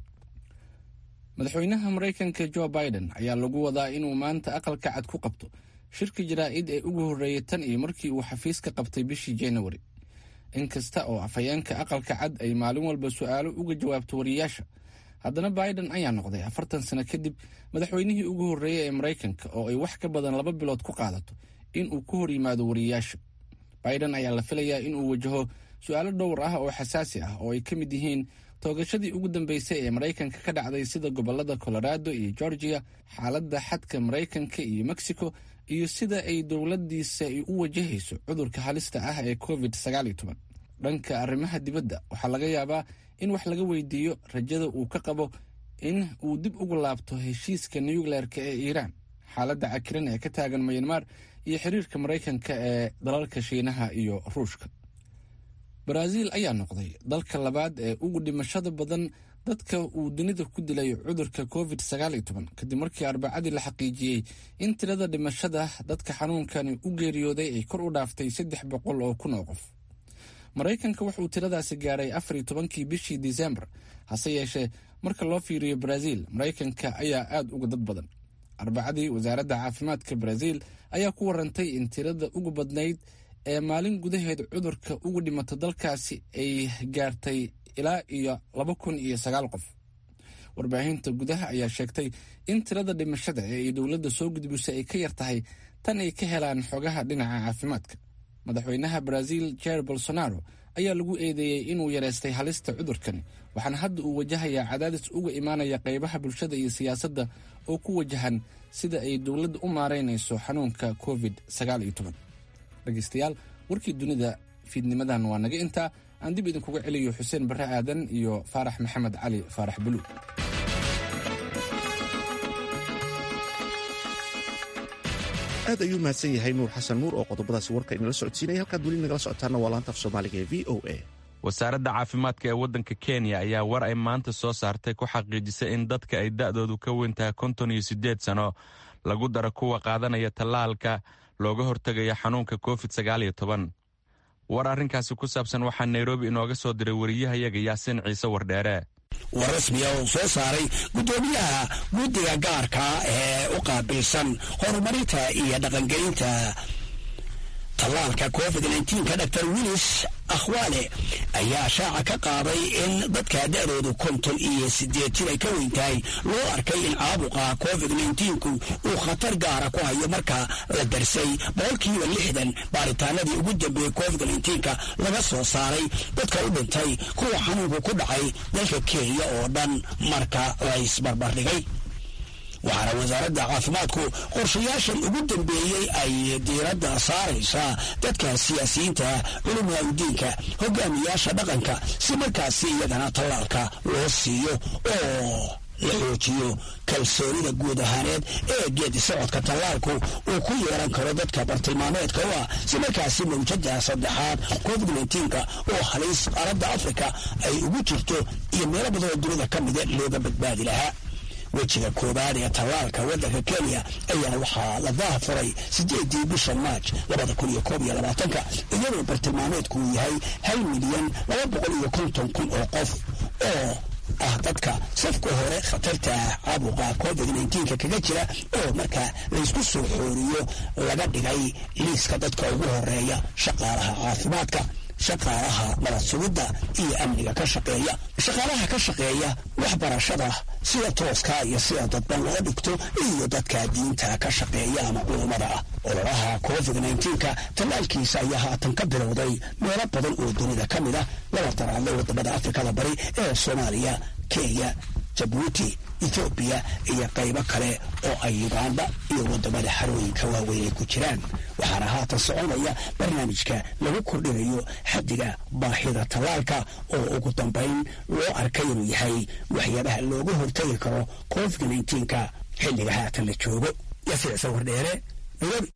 madaxweynaha maraykanka jo biden ayaa lagu wadaa inuu maanta aqalka cad ku qabto shirka jaraa'id ee ugu horreeyay tan iyo markii uu xafiis ka qabtay bishii januari inkasta oo afhayeenka aqalka cad ay maalin walba su'aalo uga jawaabto wariyaasha haddana biden ayaa noqday afartan sano kadib madaxweynihii ugu horreeyey ee maraykanka oo ay wax ka badan laba bilood ku qaadato inuu ku hor yimaado wariyaasha biden ayaa la filayaa inuu wajaho su'aalo dhowr ah oo xasaasi ah oo ay ka mid yihiin toogashadii ugu dambeysay ee maraykanka ka dhacday sida gobollada colorado iyo georgia xaaladda xadka maraykanka iyo mexico iyo sida ay dowladdiisa ay u wajahayso cudurka halista ah ee covid dhanka arrimaha dibadda waxaa laga yaabaa in wax laga weydiiyo rajada uu ka qabo in uu dib ugu laabto heshiiska nucleerka ee iiraan xaaladda cakiran ee ka taagan mayanmar iyo xiriirka maraykanka ee dalalka shiinaha iyo ruushka baraaziil ayaa noqday dalka labaad ee ugu dhimashada badan dadka uu dunida ku dilay cudurka covid kadib markii arbacadii la xaqiijiyey in tirada dhimashada dadka xanuunkani u geeriyooday ay kor u dhaaftay saddex boqol oo kun oo qof maraykanka wuxuu tiradaasi gaaray afar iyo tobankii bishii disembar hase yeeshee marka loo fiiriyo baraaziil maraykanka ayaa aad uga dad badan arbacadii wasaaradda caafimaadka baraaziil ayaa ku warantay in tirada ugu badnayd ee maalin gudaheed cudurka ugu dhimata dalkaasi ay gaartay ilaa iyo laba kun iyo sagaal qof warbaahinta gudaha ayaa sheegtay in tirada dhimashada ee ay dowladda soo gudbisay ay ka yar tahay tan ay ka helaan xogaha dhinaca caafimaadka madaxweynaha baraaziil jair bolsonaro ayaa lagu eedeeyey inuu yareystay halista cudurkani waxaana hadda uu wajahayaa cadaadis uga imaanaya qaybaha bulshada iyo siyaasadda oo ku wajahan sida ay dowladda u maaraynayso xanuunka covid dhegeystayaal warkii dunida fiidnimadan waa naga intaa aan dib idinkuga celiyo xuseen barre aadan iyo faarax maxamed cali faarax buluug aad ayuu mahadsan yahay nuur xasan nuur oo qodobadaasi warka inala socodsiinaya halkaad weli nagala socotaana waa laanta af soomaaliga ee v o a wasaaradda caafimaadka ee waddanka kenya ayaa war ay maanta soo saartay ku xaqiijisay in dadka ay da'doodu ka weyn tahay konton iyo siddeed sano lagu daro kuwa qaadanaya tallaalka looga hortegaya xanuunka covid sagaal iyo toban war arrinkaasi ku saabsan waxaa nairobi inooga soo diray wariyahayaga yaasiin ciise wardheere war rasmiya uu soo saaray guddoomiyaha guddiga gaarka ee u qaabilsan horumarinta iyo dhaqangelinta tallaalka covid ka dr willis akhwaale ayaa shaaca ka qaaday in dadka da'doodu konton iyo sideed jir ay ka weyn tahay loo arkay in caabuqa covid ku uu khatar gaara ku hayo marka la darsay boqolkiiba lixdan baaritaanadii ugu dambeeyey covid ka laga soo saaray dadka u dhintay kuwa xanuunku ku dhacay dalka kenya oo dhan marka la isbarbardhigay waxaana wasaaradda caafimaadku qorshayaashan ugu dambeeyey ay diiradda saaraysaa dadka siyaasiyiinta culumaa udiinka hogaamiyaasha dhaqanka si markaasi iyagana tallaalka loo siiyo oo la xoojiyo kalsoonida guud ahaaneed ee geedi socodka tallaalku uu ku yeelan karo dadka bartilmaameedka u ah si markaasi mawjada saddexaad covid nka oo haliis qaaradda afrika ay ugu jirto iyo meelo badan oo dunida ka mida looga badbaadi lahaa wejiga koowaad ee tallaalka waddanka kenya ayaana waxaa la daafuray sideedii bisha maaj labada kun iyo koob iyo labaatanka iyadoo bartilmaameedku uu yahay hal milyan laba boqol iyo konton kun oo qof oo ah dadka safka hore khatarta caabuqa covid nka kaga jira oo marka laysku soo xooriyo laga dhigay liiska dadka ugu horeeya shaqaalaha caafimaadka shaqaalaha nabad sugidda iyo amniga ka shaqeeya shaqaalaha ka shaqeeya waxbarashada sida tooska iyo sida dadban loo dhigto iyo dadka diinta ka shaqeeya ama culummada ah ololaha covid nka tallaalkiisa ayaa haatan ka bilowday meelo badan oo dunida ka mid ah laba daraadle wadamada afrikada bari ee soomaaliya kenya jabuuti ethoobiya iyo qaybo kale oo ay uganda iyo wadamada xarooyinka waaweyn ay ku jiraan waxaana haatan soconaya barnaamijka lagu kordhinayo xaddiga baahida tallaalka oo ugu dambayn loo arkay inuu yahay waxyaabaha looga hortagi karo covid nka xilliga haatan la joogo yafiic sawir dheere nairobi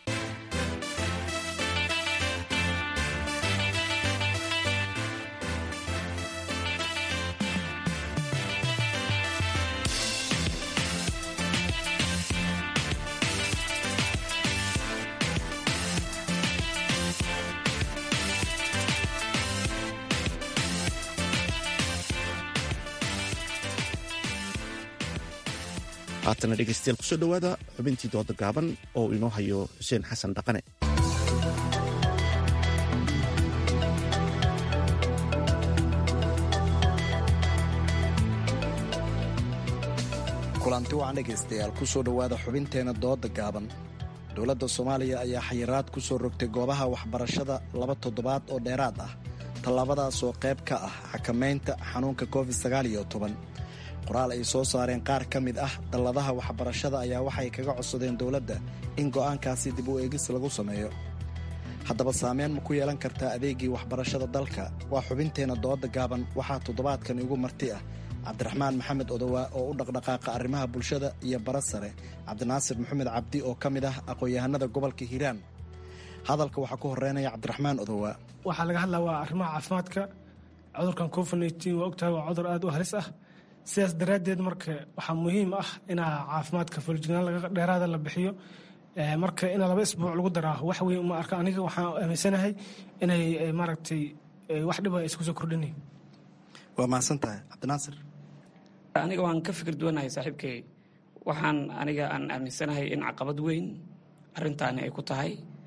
haatana dhegeystayaal kusoo dhowaada xubintii dooda gaaban oo inoo hayo xuseen xasan dhaqane kulanti wacan dhegaystayaal kusoo dhowaada xubinteena dooda gaaban dowladda soomaaliya ayaa xayiraad ku soo rogtay goobaha waxbarashada laba toddobaad oo dheeraad ah tallaabadaas oo qayb ka ah xakamaynta xanuunka covid sagaaliyo toban qoraal ay soo saareen qaar ka mid ah dalladaha waxbarashada ayaa waxay kaga codsadeen dowladda in go'aankaasi dib u eegis lagu sameeyo haddaba saameyn ma ku yeelan kartaa adeegii waxbarashada dalka waa xubinteenna dooda gaaban waxaa toddobaadkan igu marti ah cabdiraxmaan maxamed odowaa oo u dhaqdhaqaaqa arrimaha bulshada iyo bara sare cabdinaasir maxamed cabdi oo ka mid ah aqoon-yahanada gobolka hiiraan hadalka waxaa ku horeynaya cabdiraxmaan odowaa waxaa laga hadlaa waa arrimaha caafimaadka cudurkan covid waa ogtahay waa cudur aad u halis ah sidaas daraaddeed marka waxaa muhiim ah inaa caafimaadka fuljignaan dheeraada la bixiyo marka in laba isbuuc lagu daraa wax weyn uma arka aniga waxaan aaminsanahay inay maaragtay wax dhiba isku soo kordhinayn waa mahadsan tahay cabdinaasir aniga waan ka fikir duwanahay saaxiibkay waxaan aniga aan aaminsanahay in caqabad weyn arintaani ay ku tahay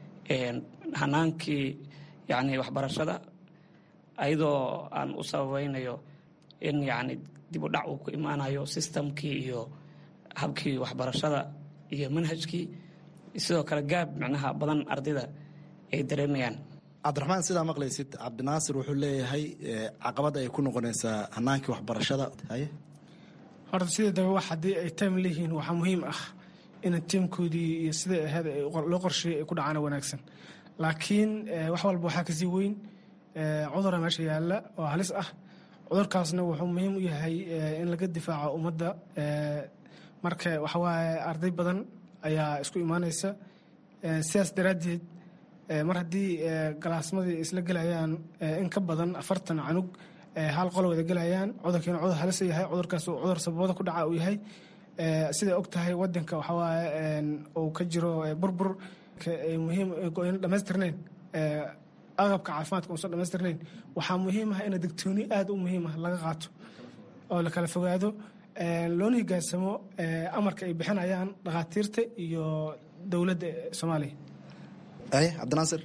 hanaankii yani waxbarashada ayadoo aan u sababaynayo in yani dib u dhac uu ku imaanayo sistamkii iyo habkii waxbarashada iyo manhajkii sidoo kale gaab micnaha badan ardayda ay dareemayaan cabdiraxmaan sidaa maqlaysid cabdinaasir wuxuu leeyahay caqabad ay ku noqonaysaa hanaankii waxbarashada haye horta sideedaba wax haddii ay time leeyihiin waxaa muhiim ah in tiimkoodii iyo siday ahayd loo qorsheeyay ay ku dhacaan wanaagsan laakiin wax walba waxaa kasii weyn cudura meesha yaalla oo halis ah cudurkaasna wuxuu muhiim u yahay in laga difaaco ummadda marka waxawaaye arday badan ayaa isku imaanaysa sidaas daraaddeed mar haddii galaasmadii isla gelayaan in ka badan afartan canug hal qolo wada gelayaan cudurkiina cudur halis yahay cudurkaas cudur sababada ku dhaca uu yahay siday og tahay wadanka waxawaaye uu ka jiro burbur muhiim in dhamaystirnayn agabka caafimaadka uusan dhamaystirnayn waxaa muhiim ah in digtooni aad u muhiim ah laga qaato oo la kala fogaado loona higaansamo amarka ay bixinayaan dhakhaatiirta iyo dowladda soomaaliya aye cabdinaasir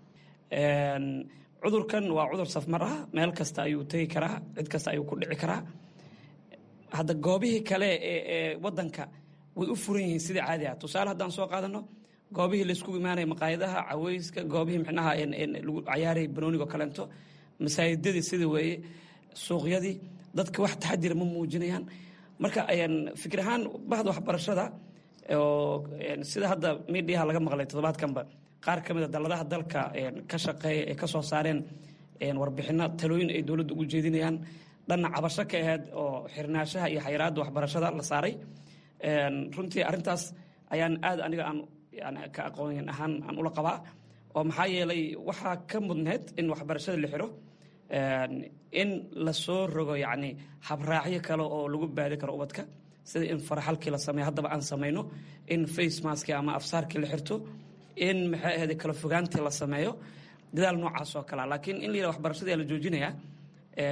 cudurkan waa cudur safmar ah meel kasta ayuu tegi karaa cid kasta ayuu ku dhici karaa hadda goobihii kale ee wadanka way u furan yihiin sidai caadi ah tusaale haddaan soo qaadano goobihii laysku imaanaya maqaayadaha caweyska goobihii micnaha lagu cayaaray banoonigo kaleento masaajidadii sida weeye suuqyadii dadka wax taxadira ma muujinayaan marka fikir ahaan bahda waxbarashada oo sida hadda midiyaha laga maqlay toddobaadkanba qaar ka mid a dalladaha dalka ka shaqeeya ee ka soo saareen warbixino talooyin ay dowladda ugu jeedinayaan dhanna cabasho ka ahayd oo xirnaashaha iyo xayiraadda waxbarashada la saaray runtii arrintaas ayaan aad aniga aan ka aqoon ahaan aan ula qabaa oo maxaa yeelay waxaa ka mudneed in waxbarashada la xiro in lasoo rogo yacni habraacyo kale oo lagu baadi karo ubadka sida in faraxalkii la sameeyo haddaba aan samayno in face maskii ama afsaarkii la xirto in maxay ahayd kala fogaantii la sameeyo dadaal noocaas oo kalea laakiin in la yidhaha waxbarashadii la joojinayaa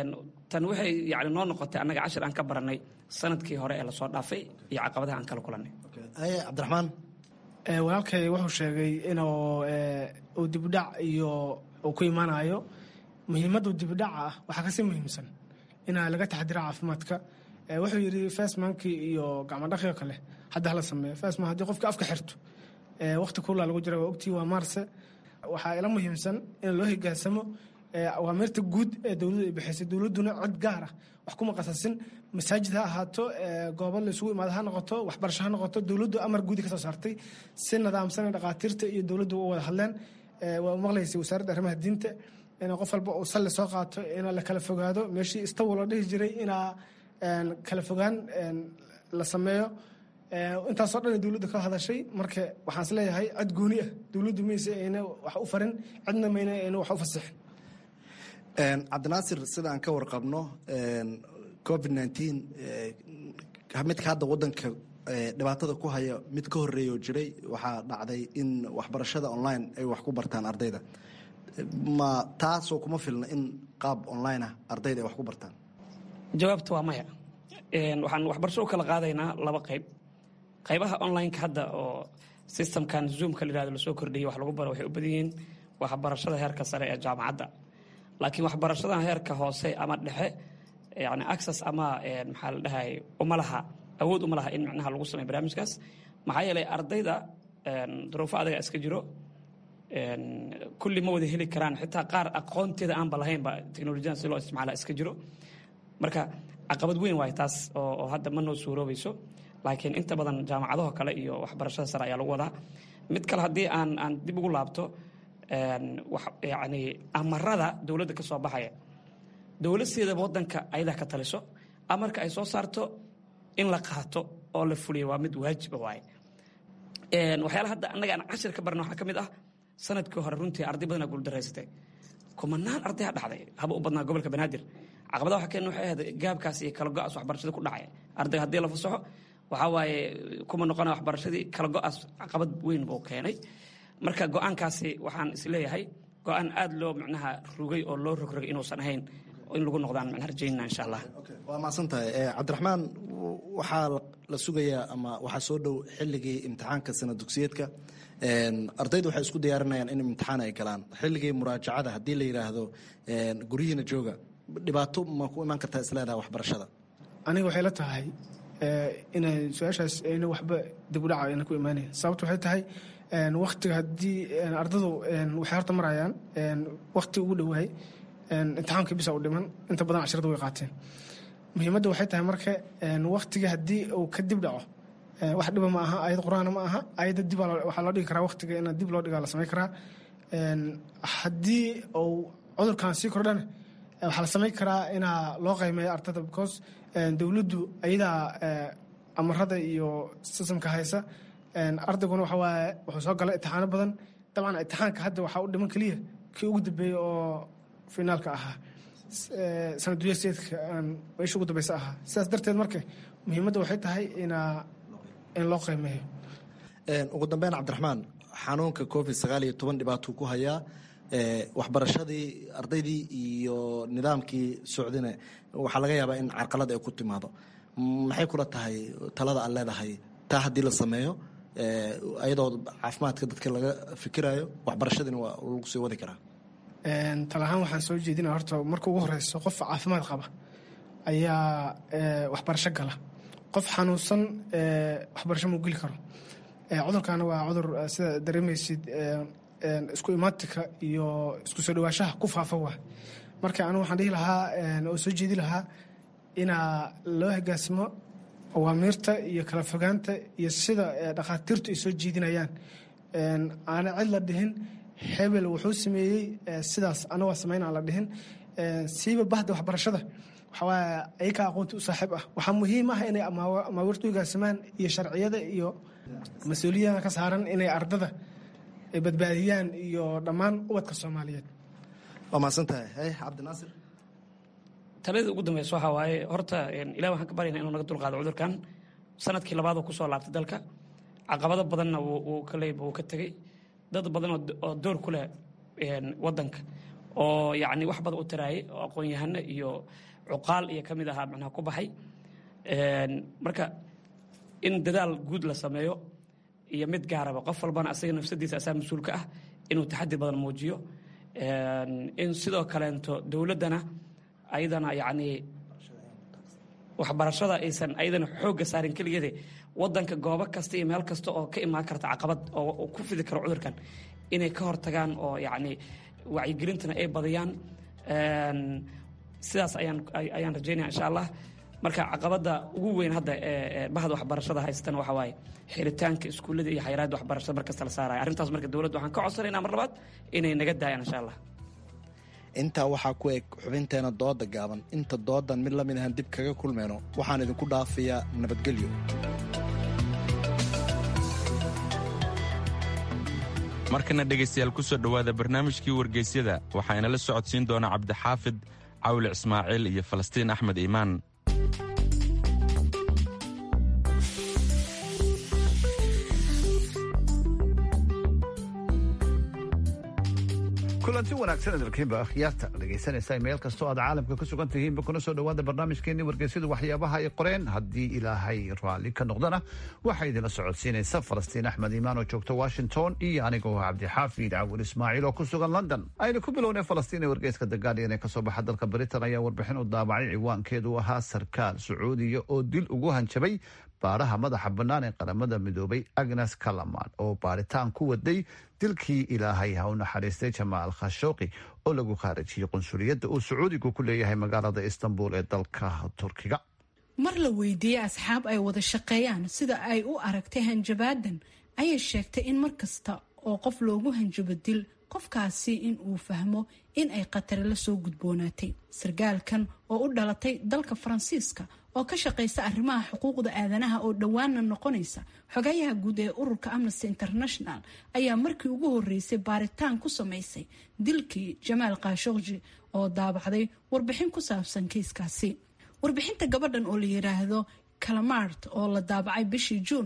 tan waxay yani noo noqotay annaga cashir aan ka baranay sanadkii hore ee lasoo dhaafay iyo caqabadaha aan kala kulannay cabdiraxmaan walaalkay wuxuu sheegay inuu uu dibudhac iyo uu ku imaanayo muhiimadda dibudhaca ah waxaa kasii muhiimsan inaa laga taxadira caafimaadka wuxuu yidhi fasmankii iyo gacmadhaqio kale hadda hala sameeyo fasman haddii qofka afka xirto waqti kuulaa lagu jira waa ogtii waa maarse waxaa ila muhiimsan in loo higaansamo awaamirta guud ee dowladdu ay bixisay dowladduna cod gaar ah wax kuma qasasin masaajid ha ahaato goobo la isugu imaado ha noqoto waxbarasho ha noqoto dowladdu amar guudi ka soo saartay si nidaamsan dhaqaatiirta iyo dowladdu u wada hadleen waa maqlaysay wasaaradda arrimaha diinta in qof walba uu salli soo qaato in la kala fogaado meeshii istawo la dhihi jiray inaa kala fogaan la sameeyo intaasoo dhan dowladda ka hadashay marka waxaan is leeyahay cod gooni ah dowladdu mayse ayna wax u farin cidna mayna ayna wax u fasixin cabdinaasir sida aan ka warqabno covid nteen midka hadda wadanka dhibaatada ku haya mid ka horeeya oo jiray waxaa dhacday in waxbarashada online ay wax ku bartaan ardayda ma taasoo kuma filna in qaab online ah ardayda ay wax ku bartaan jawaabta waa maya waxaan waxbarasho u kala qaadaynaa laba qayb qaybaha onlineka hadda oo systemkan zoomka la yihahdo lasoo kordhiyay wax lagu baro waxay u badan yihiin waxbarashada heerka sare ee jaamacadda laakiin waxbarashada heerka hoose ama dhexe yani access ama maxaa la dhahay uma laha awood uma laha in micnaha lagu sameyo barnaamijkaas maxaa yeelay ardayda duruufo adaga iska jiro kulli ma wada heli karaan xitaa qaar aqoonteeda aanba lahaynba teknolojiyadan si loo isticmaala iska jiro marka caqabad weyn waay taas oo hadda ma noo suuroobayso laakiin inta badan jaamacadaho kale iyo waxbarashada sare ayaa lagu wadaa mid kale haddii aan aan dib ugu laabto yani amarada dowladda ka soo baxaya dowladseedaba wadanka ayadaa ka taliso amarka ay soo saarto in la qaato oo la fuliyo waa mid waajiba waaye waxyaala hadda annaga aan cashir ka barna waxaa ka mid ah sanadkii hore runtii arday badanaa guuldaraysatay kumanaan ardaya dhacday haba u badnaa gobolka banaadir caqabada waxa keen waxay ahayd gaabkaas iyo kala go-aas waxbarashada ku dhacay ardayga haddii la fasaxo waxaa waaye kuma noqona waxbarashadii kala go-aas caqabad weyn buu keenay marka go-aankaasi waxaan isleeyahay go-aan aada loo macnaha rugay oo loo rogrogay inuusan ahayn in lagu noqdaan macnaha rajaynaa insha allah waa mahadsan tahay cabdiraxmaan waxaa la sugayaa ama waxaa soo dhow xilligii imtixaanka sana dugsiyeedka ardaydu waxay isku diyaarinayaan in imtixaan ay galaan xilligii muraajacada haddii la yidhaahdo guryihiina jooga dhibaato ma ku imaan kartaa isleedaha waxbarashada aniga waxay la tahay inay su-aashaas ayna waxba dib u dhaca ayna ku imaanayn sababta waxay tahay waktiga haddii ardadu waxay horta marayaan wakti ugu dhowaay imtixaamkii bisa u dhiman inta badan casharada way qaateen muhiimadda waxay tahay marka waktiga haddii uu ka dib dhaco wax dhiba ma aha ayad qur-aana ma aha ayadda dib waxaa loo dhigi karaa waktiga in dib loo dhigaa la samayn karaa haddii uu cudurkan sii kordhana waxaa la samayn karaa inaa loo qaymeeyo ardada because dowladdu ayadaa amarada iyo sistamka haysa ardayguna waxa waaye wuxuu soo galay imtixaano badan dabcan imtixaanka hadda waxaa u dhiman keliya kii ugu dambeeyey oo finaalka ahaa sanaduyseedka meesha ugu dambeysa ahaa sidaas darteed marka muhiimadda waxay tahay inaa in loo qiimeeyo ugu dambeyn cabdiraxmaan xanuunka covid sagaal iyo toban dhibaatuu ku hayaa waxbarashadii ardaydii iyo nidaamkii socdina waxaa laga yaabaa in carqalad ay ku timaado maxay kula tahay talada aad leedahay taa haddii la sameeyo ayadoo caafimaadka dadka laga fikirayo waxbarashadiina waa lagu sii wadi karaa tal ahaan waxaan soo jeedinaya horta marka ugu horeyso qof caafimaad qaba ayaa waxbarasho gala qof xanuunsan waxbarasho muu geli karo cudurkaana waa cudur sida dareemaysid isku imaatika iyo isku soo dhawaashaha ku faafa waa marka anigu waxaan dhihi lahaa oo soo jeedi lahaa inaa loo hogaansamo awaamiirta iyo kala fogaanta iyo sida dhakhaatiirtu ay soo jeedinayaan aana cid la dhihin hebel wuxuu sameeyey sidaas ana waa samayn aan la dhihin siiba bahda waxbarashada waxawaaye ayakaa aqoonta u saaxiib ah waxaa muhiim ah inay amaawiirta u hogaansamaan iyo sharciyada iyo mas-uuliyada ka saaran inay ardada ay badbaadiyaan iyo dhammaan ubadka soomaaliyeed waa mahadsan tahay hay cabdinaasir taladii ugu dambeysa waxaa waaye horta ilah waxaan ka baryana inuu naga dulqaado cudurkan sanadkii labaadoo kusoo laabtay dalka caqabado badanna wuu ka leeyba wuu ka tegey dad badan oo door ku leh wadanka oo yacni wax badan u taraayay oo aqoon-yahano iyo cuqaal iyo ka mid ahaa macnaha ku baxay marka in dadaal guud la sameeyo iyo mid gaaraba qof walbana asaga nafsadiisa asaa mas-uulka ah inuu taxadi badan muujiyo in sidoo kaleento dowladdana ayadana yacni waxbarashada aysan ayadana xoogga saarin keligeede wadanka goobo kasta iyo meel kasta oo ka imaan karta caqabad oo ku fidi karo cudurkan inay ka hortagaan oo yacni wacyigelintana ay badiyaan sidaas ayaan ayaan rajaynaya insha allah marka caqabadda ugu weyn hadda ee bahda waxbarashada haysatan waxa waaye xiritaanka iskuullada iyo xayiraadda waxbarashada markasta la saaraya arrintaas marka dowladda waxaan ka codsanaynaa mar labaad inay naga daayaan insha allah intaa waxaa ku eg xubinteena dooda gaaban inta doodan mid lamid ahan dib kaga kulmayno waxaan idinku dhaafayaa nabadgelyo markana dhegaystayaal ku soo dhowaada barnaamijkii wargeysyada waxaa inala socodsiin doona cabdixaafid cawli ismaaciil iyo falastiin axmed iimaan kulanti wanaagsan dalkiinba akhyaarta dhegaysanaysa meel kastoo aad caalamka ku sugan tihiinba kuna soo dhowaada barnaamijkeenii wargeysyadu waxyaabaha ay qoreen haddii ilaahay raalli ka noqdana waxaa idinla socodsiinaysa falastiin axmed iimaan oo joogta washington iyo anigoo cabdixaafid cawil ismaaciil oo ku sugan london aynu ku bilownay falastiin ee wargeyska the guardian ee kasoo baxa dalka britain ayaa warbixin u daabacay ciwaankeedu ahaa sarkaal sacuudiya oo dil ugu hanjabay baaraha madaxa bannaan ee qaramada midoobay agnes kalaman oo baaritaan ku waday dilkii ilaahay ha u naxariistay jamaal khashooqi oo lagu khaarajiyey qunsuliyadda uu sacuudigu ku leeyahay magaalada istanbul ee dalka turkiga mar la weydiiyey asxaab ay wada shaqeeyaan sida ay u aragtay hanjabaadan ayay sheegtay in mar kasta oo qof loogu hanjabo dil qofkaasi in uu fahmo in ay khatari la soo gudboonaatay sargaalkan oo u dhalatay dalka faransiiska oo ka shaqaysa arrimaha xuquuqda aadanaha oo dhowaana noqonaysa xogayaha guud ee ururka amnesty international ayaa markii ugu horeysay baaritaan ku samaysay dilkii jamaal khashokji oo daabacday warbixin ku saabsan kiiskaasi warbixinta gabadhan oo la yiraahdo kalamart oo la daabacay bishii juun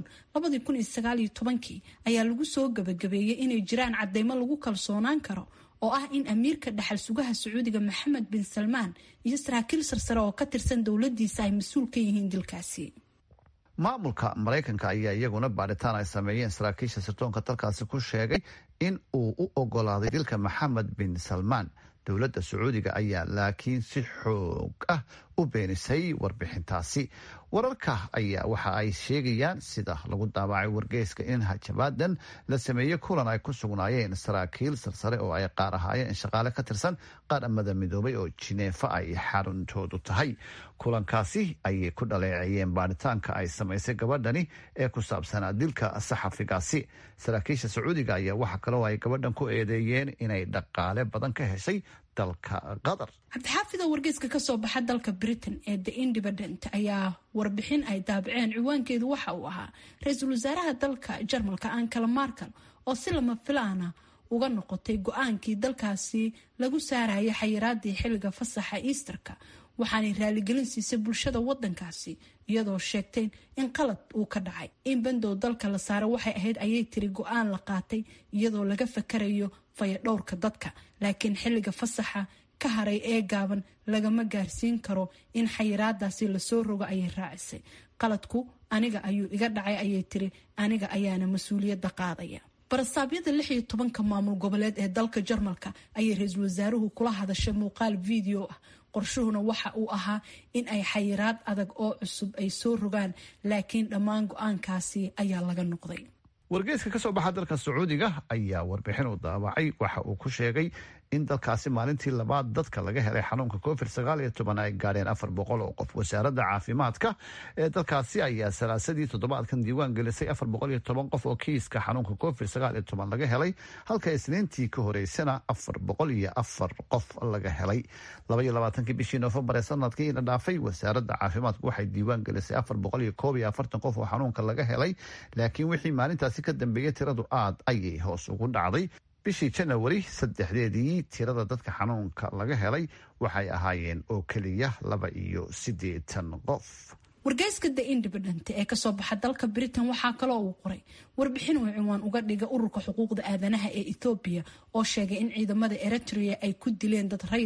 kii ayaa lagu soo gabagabeeyey inay jiraan cadeymo lagu kalsoonaan karo oo ah in amiirka dhaxal sugaha sacuudiga maxamed bin salmaan iyo saraakiil sarsare oo ka tirsan dowladiisa ay mas-uul ka yihiin dilkaasi maamulka maraykanka ayaa iyaguna baaritaan ay sameeyeen saraakiisha sirdoonka dalkaasi ku sheegay in uu u ogolaaday dilka maxamed bin salmaan dowladda sacuudiga ayaa laakiin si xoog ah u beenisay warbixintaasi wararka ayaa waxa ay sheegayaan sida lagu daabacay wargeyska in hajabaadan la sameeyey kulan ay ku sugnaayeen saraakiil sarsare oo ay qaar ahaayeen shaqaale ka tirsan qaramada midoobay oo jineefa ay xaruntoodu tahay kulankaasi ayay ku dhaleeceeyeen baaritaanka ay samaysay gabadhani ee ku saabsanaa dilka saxafigaasi saraakiisha sacuudiga ayaa waxa kaloo ay gabadhan ku eedeeyeen inay dhaqaale badan ka heshay dalka qatar cabdixaafida wargeyska kasoo baxa dalka britain ee the independent ayaa warbixin ay daabaceen ciwaankeedu waxa uu ahaa ra-iisul wasaaraha dalka jarmalka ankala markal oo si lama filaana uga noqotay go-aankii dalkaasi lagu saarayay xayiraadii xilliga fasaxa easterka waxaanay raaligelin siisay bulshada wadankaasi iyadoo sheegtay in qalad uu ka dhacay in bandow dalka la saaro waxay ahayd ayay tiri go-aan la qaatay iyadoo laga fakarayo fayadhowrka dadka laakiin xilliga fasaxa ka haray ee gaaban lagama gaarsiin karo in xayiraadaasi lasoo rogo ayay raacisay qaladku aniga ayuu iga dhacay ayay tiri aniga ayaana mas-uuliyadda qaadaya barasaabyada lix iyo tobanka maamul goboleed ee dalka jarmalka ayay ra-iisul wasaaruhu kula hadashay muuqaal video ah qorshuhuna waxa uu ahaa in ay xayiraad adag oo cusub ay soo rogaan laakiin dhammaan go-aankaasi ayaa laga noqday wargeyska ka soo baxa dalka sacuudiga ayaa warbixin u daabacay waxa uu ku sheegay in dalkaasi maalintii labaad dadka laga helay xanuunka covid sagaal iyo toban ay gaadheen afar boqol oo qof wasaaradda caafimaadka ee dalkaasi ayaa salaasadii toddobaadkan diiwaan gelisay afar boqol iyo toban qof oo kiiska xanuunka covid sagaal iyo toban laga helay halka isniintii ka horeysana afar boqol iyo afar qof laga helay laba iyo labaatankii bishii noofembar ee sanadkii la dhaafay wasaaradda caafimaadku waxay diiwaan gelisay afar boqol iyo koob iyo afartan qof oo xanuunka laga helay laakiin wixii maalintaasi ka dambeeyey tiradu aad ayay hoos ugu dhacday bishii janawari saddexdeedii tirada dadka xanuunka laga helay waxay ahaayeen oo keliya laba iyo siddeetan qof wargeyska the independent ee kasoo baxa dalka britain waxaa kaloo uu qoray warbixin uu ciwaan uga dhiga ururka xuquuqda aadanaha ee ethoobiya oo sheegay in ciidamada eritrea ay ku dileen dad rayid ah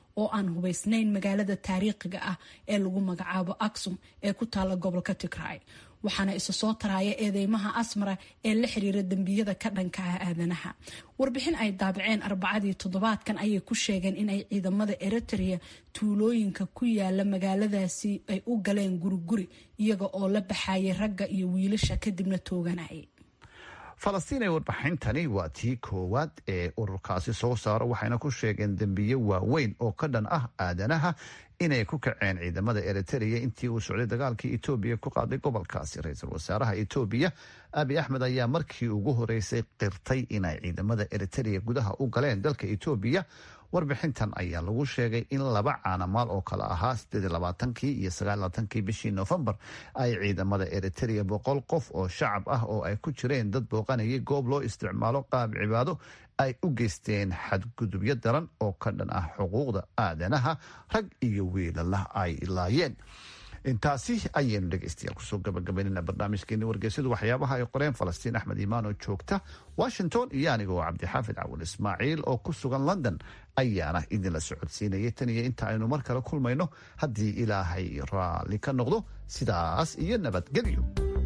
oo aan hubaysnayn magaalada taariikhiga ah ee lagu magacaabo aksum ee ku taala gobolka tigray waxaana isa soo taraya eedeymaha asmara ee la xiriira dembiyada ka dhanka ah aadanaha warbixin ay daabaceen arbacadii toddobaadkan ayay ku sheegeen inay ciidamada eritrea tuulooyinka ku yaala magaaladaasi ay u galeen guriguri iyaga oo la baxayay ragga iyo wiilasha kadibna tooganayay falastiin ee warbixintani waa tii koowaad ee ururkaasi soo saaro waxayna ku sheegeen dembiye waaweyn oo ka dhan ah aadanaha inay ku kaceen ciidamada eritrea intii uu socday dagaalkii etoobiya ku qaaday gobolkaasi ra-iisul wasaaraha etoobiya abi axmed ayaa markii ugu horeysay qirtay inay ciidamada eritrea gudaha u galeen dalka etoobiya warbixintan ayaa lagu sheegay in laba caanamaal oo kale ahaa kii iyo kii bishii noofembar ay ciidamada eritrea boqol qof oo shacab ah oo ay ku jireen dad booqanayay goob loo isticmaalo qaab cibaado ay u geysteen xadgudubyo daran oo ka dhan ah xuquuqda aadanaha rag iyo wiilalah ay laayeen intaasi ayaynu dhegeystayaal kusoo gabagabaynana barnaamijkeeni wargeysyadu waxyaabaha ay qoreen falastiin axmed imaan oo joogta washington iyo anigoo cabdixaafid cawal ismaaciil oo ku sugan london ayaana idinla socodsiinayay tan iyo inta aynu mar kale kulmayno haddii ilaahay raalli ka noqdo sidaas iyo nabadgelyo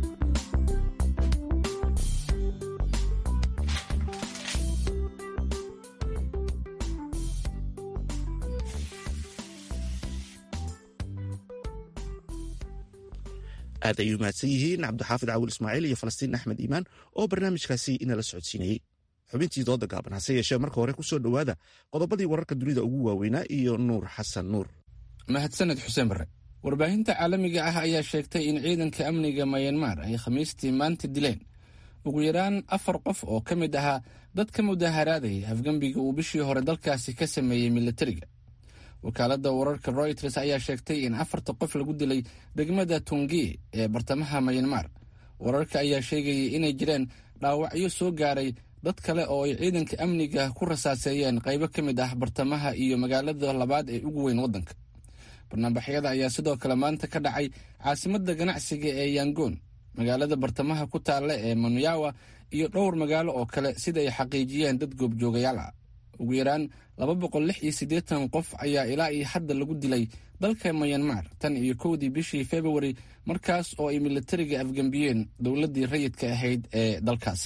aad ayuu mahadsan yihiin cabdixaafid cawil ismaaciil iyo falastiin axmed iimaan oo barnaamijkaasi inala socodsiinayey xubintii dooda gaaban hase yeeshee marka hore ku soo dhowaada qodobadii wararka dunida ugu waaweynaa iyo nuur xasan nuur mahadsaned xuseen barre warbaahinta caalamiga ah ayaa sheegtay in ciidanka amniga mayanmar ay khamiistii maanta dileen ugu yaraan afar qof oo ka mid ahaa dad ka mudaharaadayay afgembiga uu bishii hore dalkaasi ka sameeyey militariga wakaaladda wararka royters ayaa sheegtay in afarta qof lagu dilay degmada tungi ee bartamaha mayanmar wararka ayaa sheegayay inay jireen dhaawacyo soo gaaray dad kale oo ay ciidanka amniga ku rasaaseeyeen qaybo ka mid ah bartamaha iyo magaalada labaad ee ugu weyn waddanka barnaamijyada ayaa sidoo kale maanta ka dhacay caasimadda ganacsiga ee yangoon magaalada bartamaha ku taalla ee manuyawa iyo dhowr magaalo oo kale sida ay xaqiijiyeen dad goobjoogayaal ah ugu yaraan laba boqol lix iyo siddeetan qof ayaa ilaa iyo hadda lagu dilay dalka mayanmar tan iyo kowdii bishii februari markaas oo ay militariga afgembiyeen dowladdii rayidka ahayd ee dalkaasi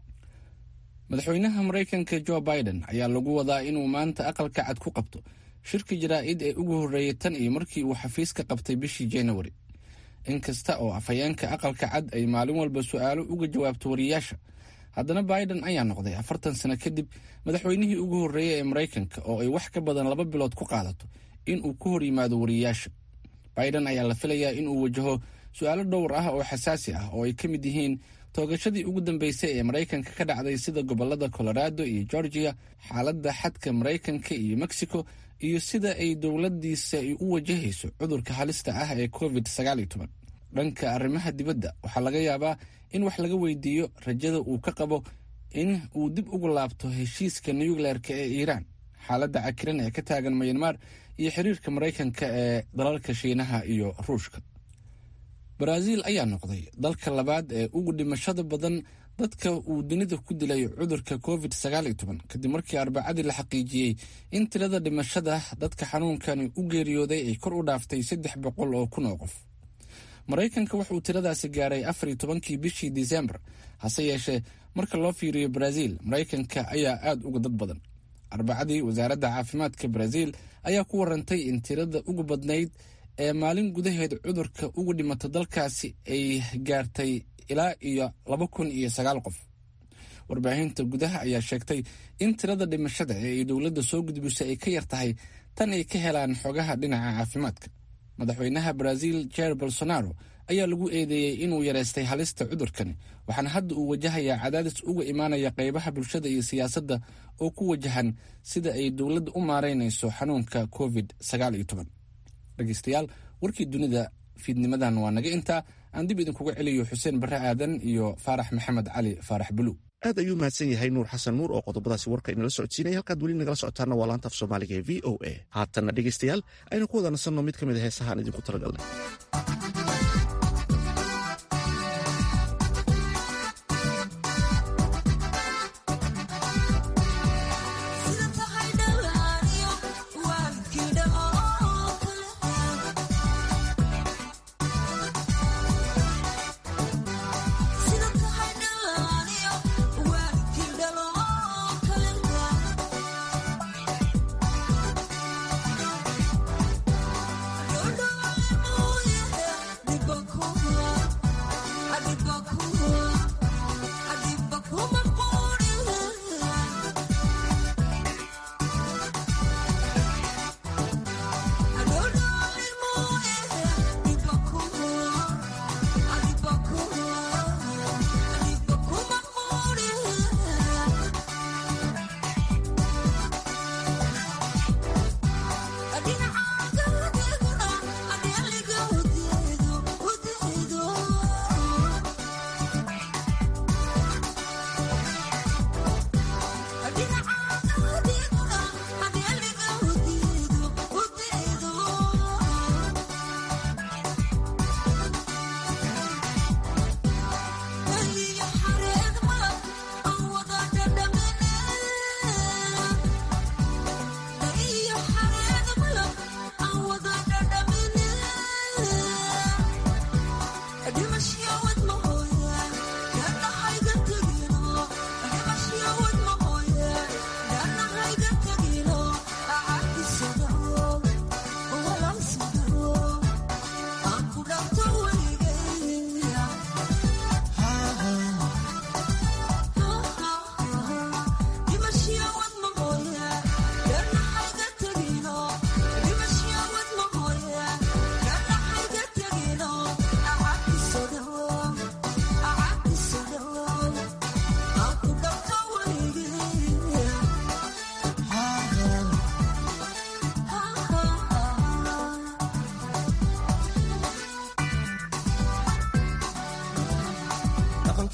madaxweynaha maraykanka jo biden ayaa lagu wadaa inuu maanta aqalka cad ku qabto shirka jaraa'id ee ugu horreeyay tan iyo markii uu xafiiska qabtay bishii januari inkasta oo afhayeenka aqalka cad ay maalin walba su'aalo uga jawaabto wariyaasha haddana biden ayaa noqday afartan sano kadib madaxweynihii ugu horreeyey ee maraykanka oo ay wax ka badan laba bilood ku qaadato in uu ku hor yimaado wariyaasha biden ayaa la filayaa inuu wajaho su-aalo dhowr ah oo xasaasi ah oo ay ka mid yihiin toogashadii ugu dambeysay ee maraykanka ka dhacday sida gobolada colorado iyo georgia xaaladda xadka maraykanka iyo mexico iyo sida ay dowladiisa u wajahayso cudurka halista ah ee covid dhanka arrimaha dibadda waxaa laga yaabaa in wax laga weydiiyo rajada uu ka qabo in uu dib ugu laabto heshiiska nucleerka ee iiraan xaaladda cakiran ee ka taagan mayanmar iyo xiriirka maraykanka ee dalalka shiinaha iyo ruushka baraaziil ayaa noqday dalka labaad ee ugu dhimashada badan dadka uu dunida ku dilay cudurka covid kadib markii arbacadii la xaqiijiyey in tirada dhimashada dadka xanuunkani u geeriyooday ay kor u dhaaftay saddex boqol oo kun oo qof maraykanka wuxuu tiradaasi gaaray afar iyo tobankii bishii disembar hase yeeshee marka loo fiiriyo baraaziil maraykanka ayaa aada uga dad badan arbacadii wasaaradda caafimaadka baraaziil ayaa ku warantay in tirada ugu badnayd ee maalin gudaheed cudurka ugu dhimata dalkaasi ay gaartay ilaa iyo laba kun iyo sagaal qof warbaahinta gudaha ayaa sheegtay in tirada dhimashada ee ay dowladda soo gudbisay ay ka yar tahay tan ay ka helaan xogaha dhinaca caafimaadka madaxweynaha baraaziil jair bolsonaro ayaa lagu eedeeyey inuu yareystay halista cudurkani waxaana hadda uu wajahayaa cadaadis uga imaanaya qaybaha bulshada iyo siyaasadda oo ku wajahan sida ay dowladda u maareynayso xanuunka covid dhegeystayaal warkii dunida fiidnimadan waa naga intaa aan dib idinkuga celiyo xuseen barre aadan iyo faarax maxamed cali faarax buluug aad ayuu mahadsan yahay nuur xasan nuur oo qodobadaasi warka inala socodsiinaya halkaad weli nagala socotaana waa laanta af soomaaliga ee v o a haatanna dhegeystayaal aynu ku wada nasanno mid ka mid a heesaha aan idinku talagalnay Sida tahay dhalaaniyo waalkii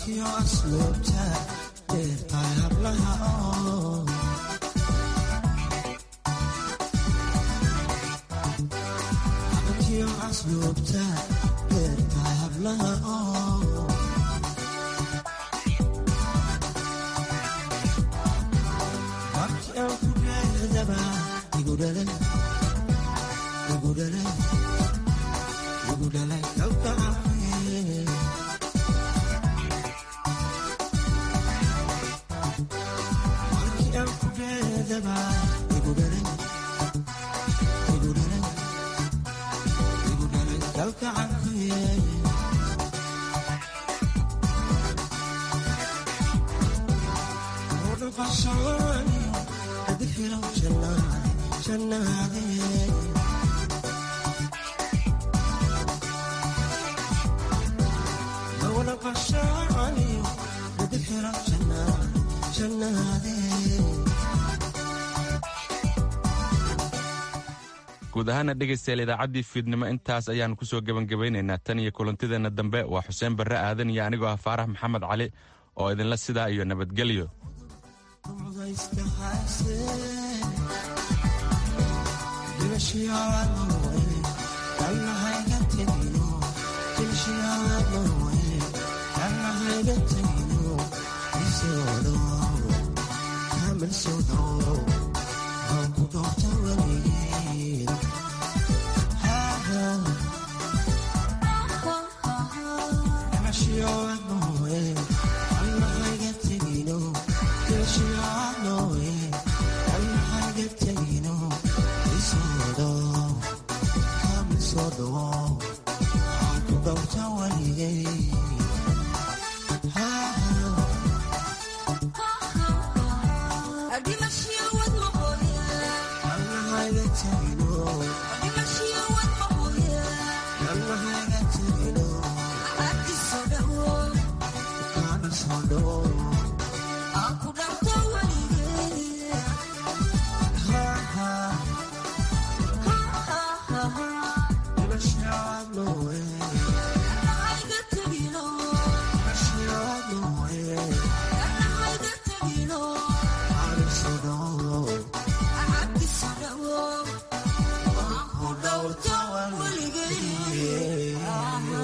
guud ahaana dhegaystayaal idaacaddii fiidnimo intaas ayaannu ku soo gebangebaynaynaa tan iyo kulantideenna dambe waa xuseen barre aadan iyo anigoo ah faarax maxamed cali oo idinla sidaa iyo nabadgelyo Oh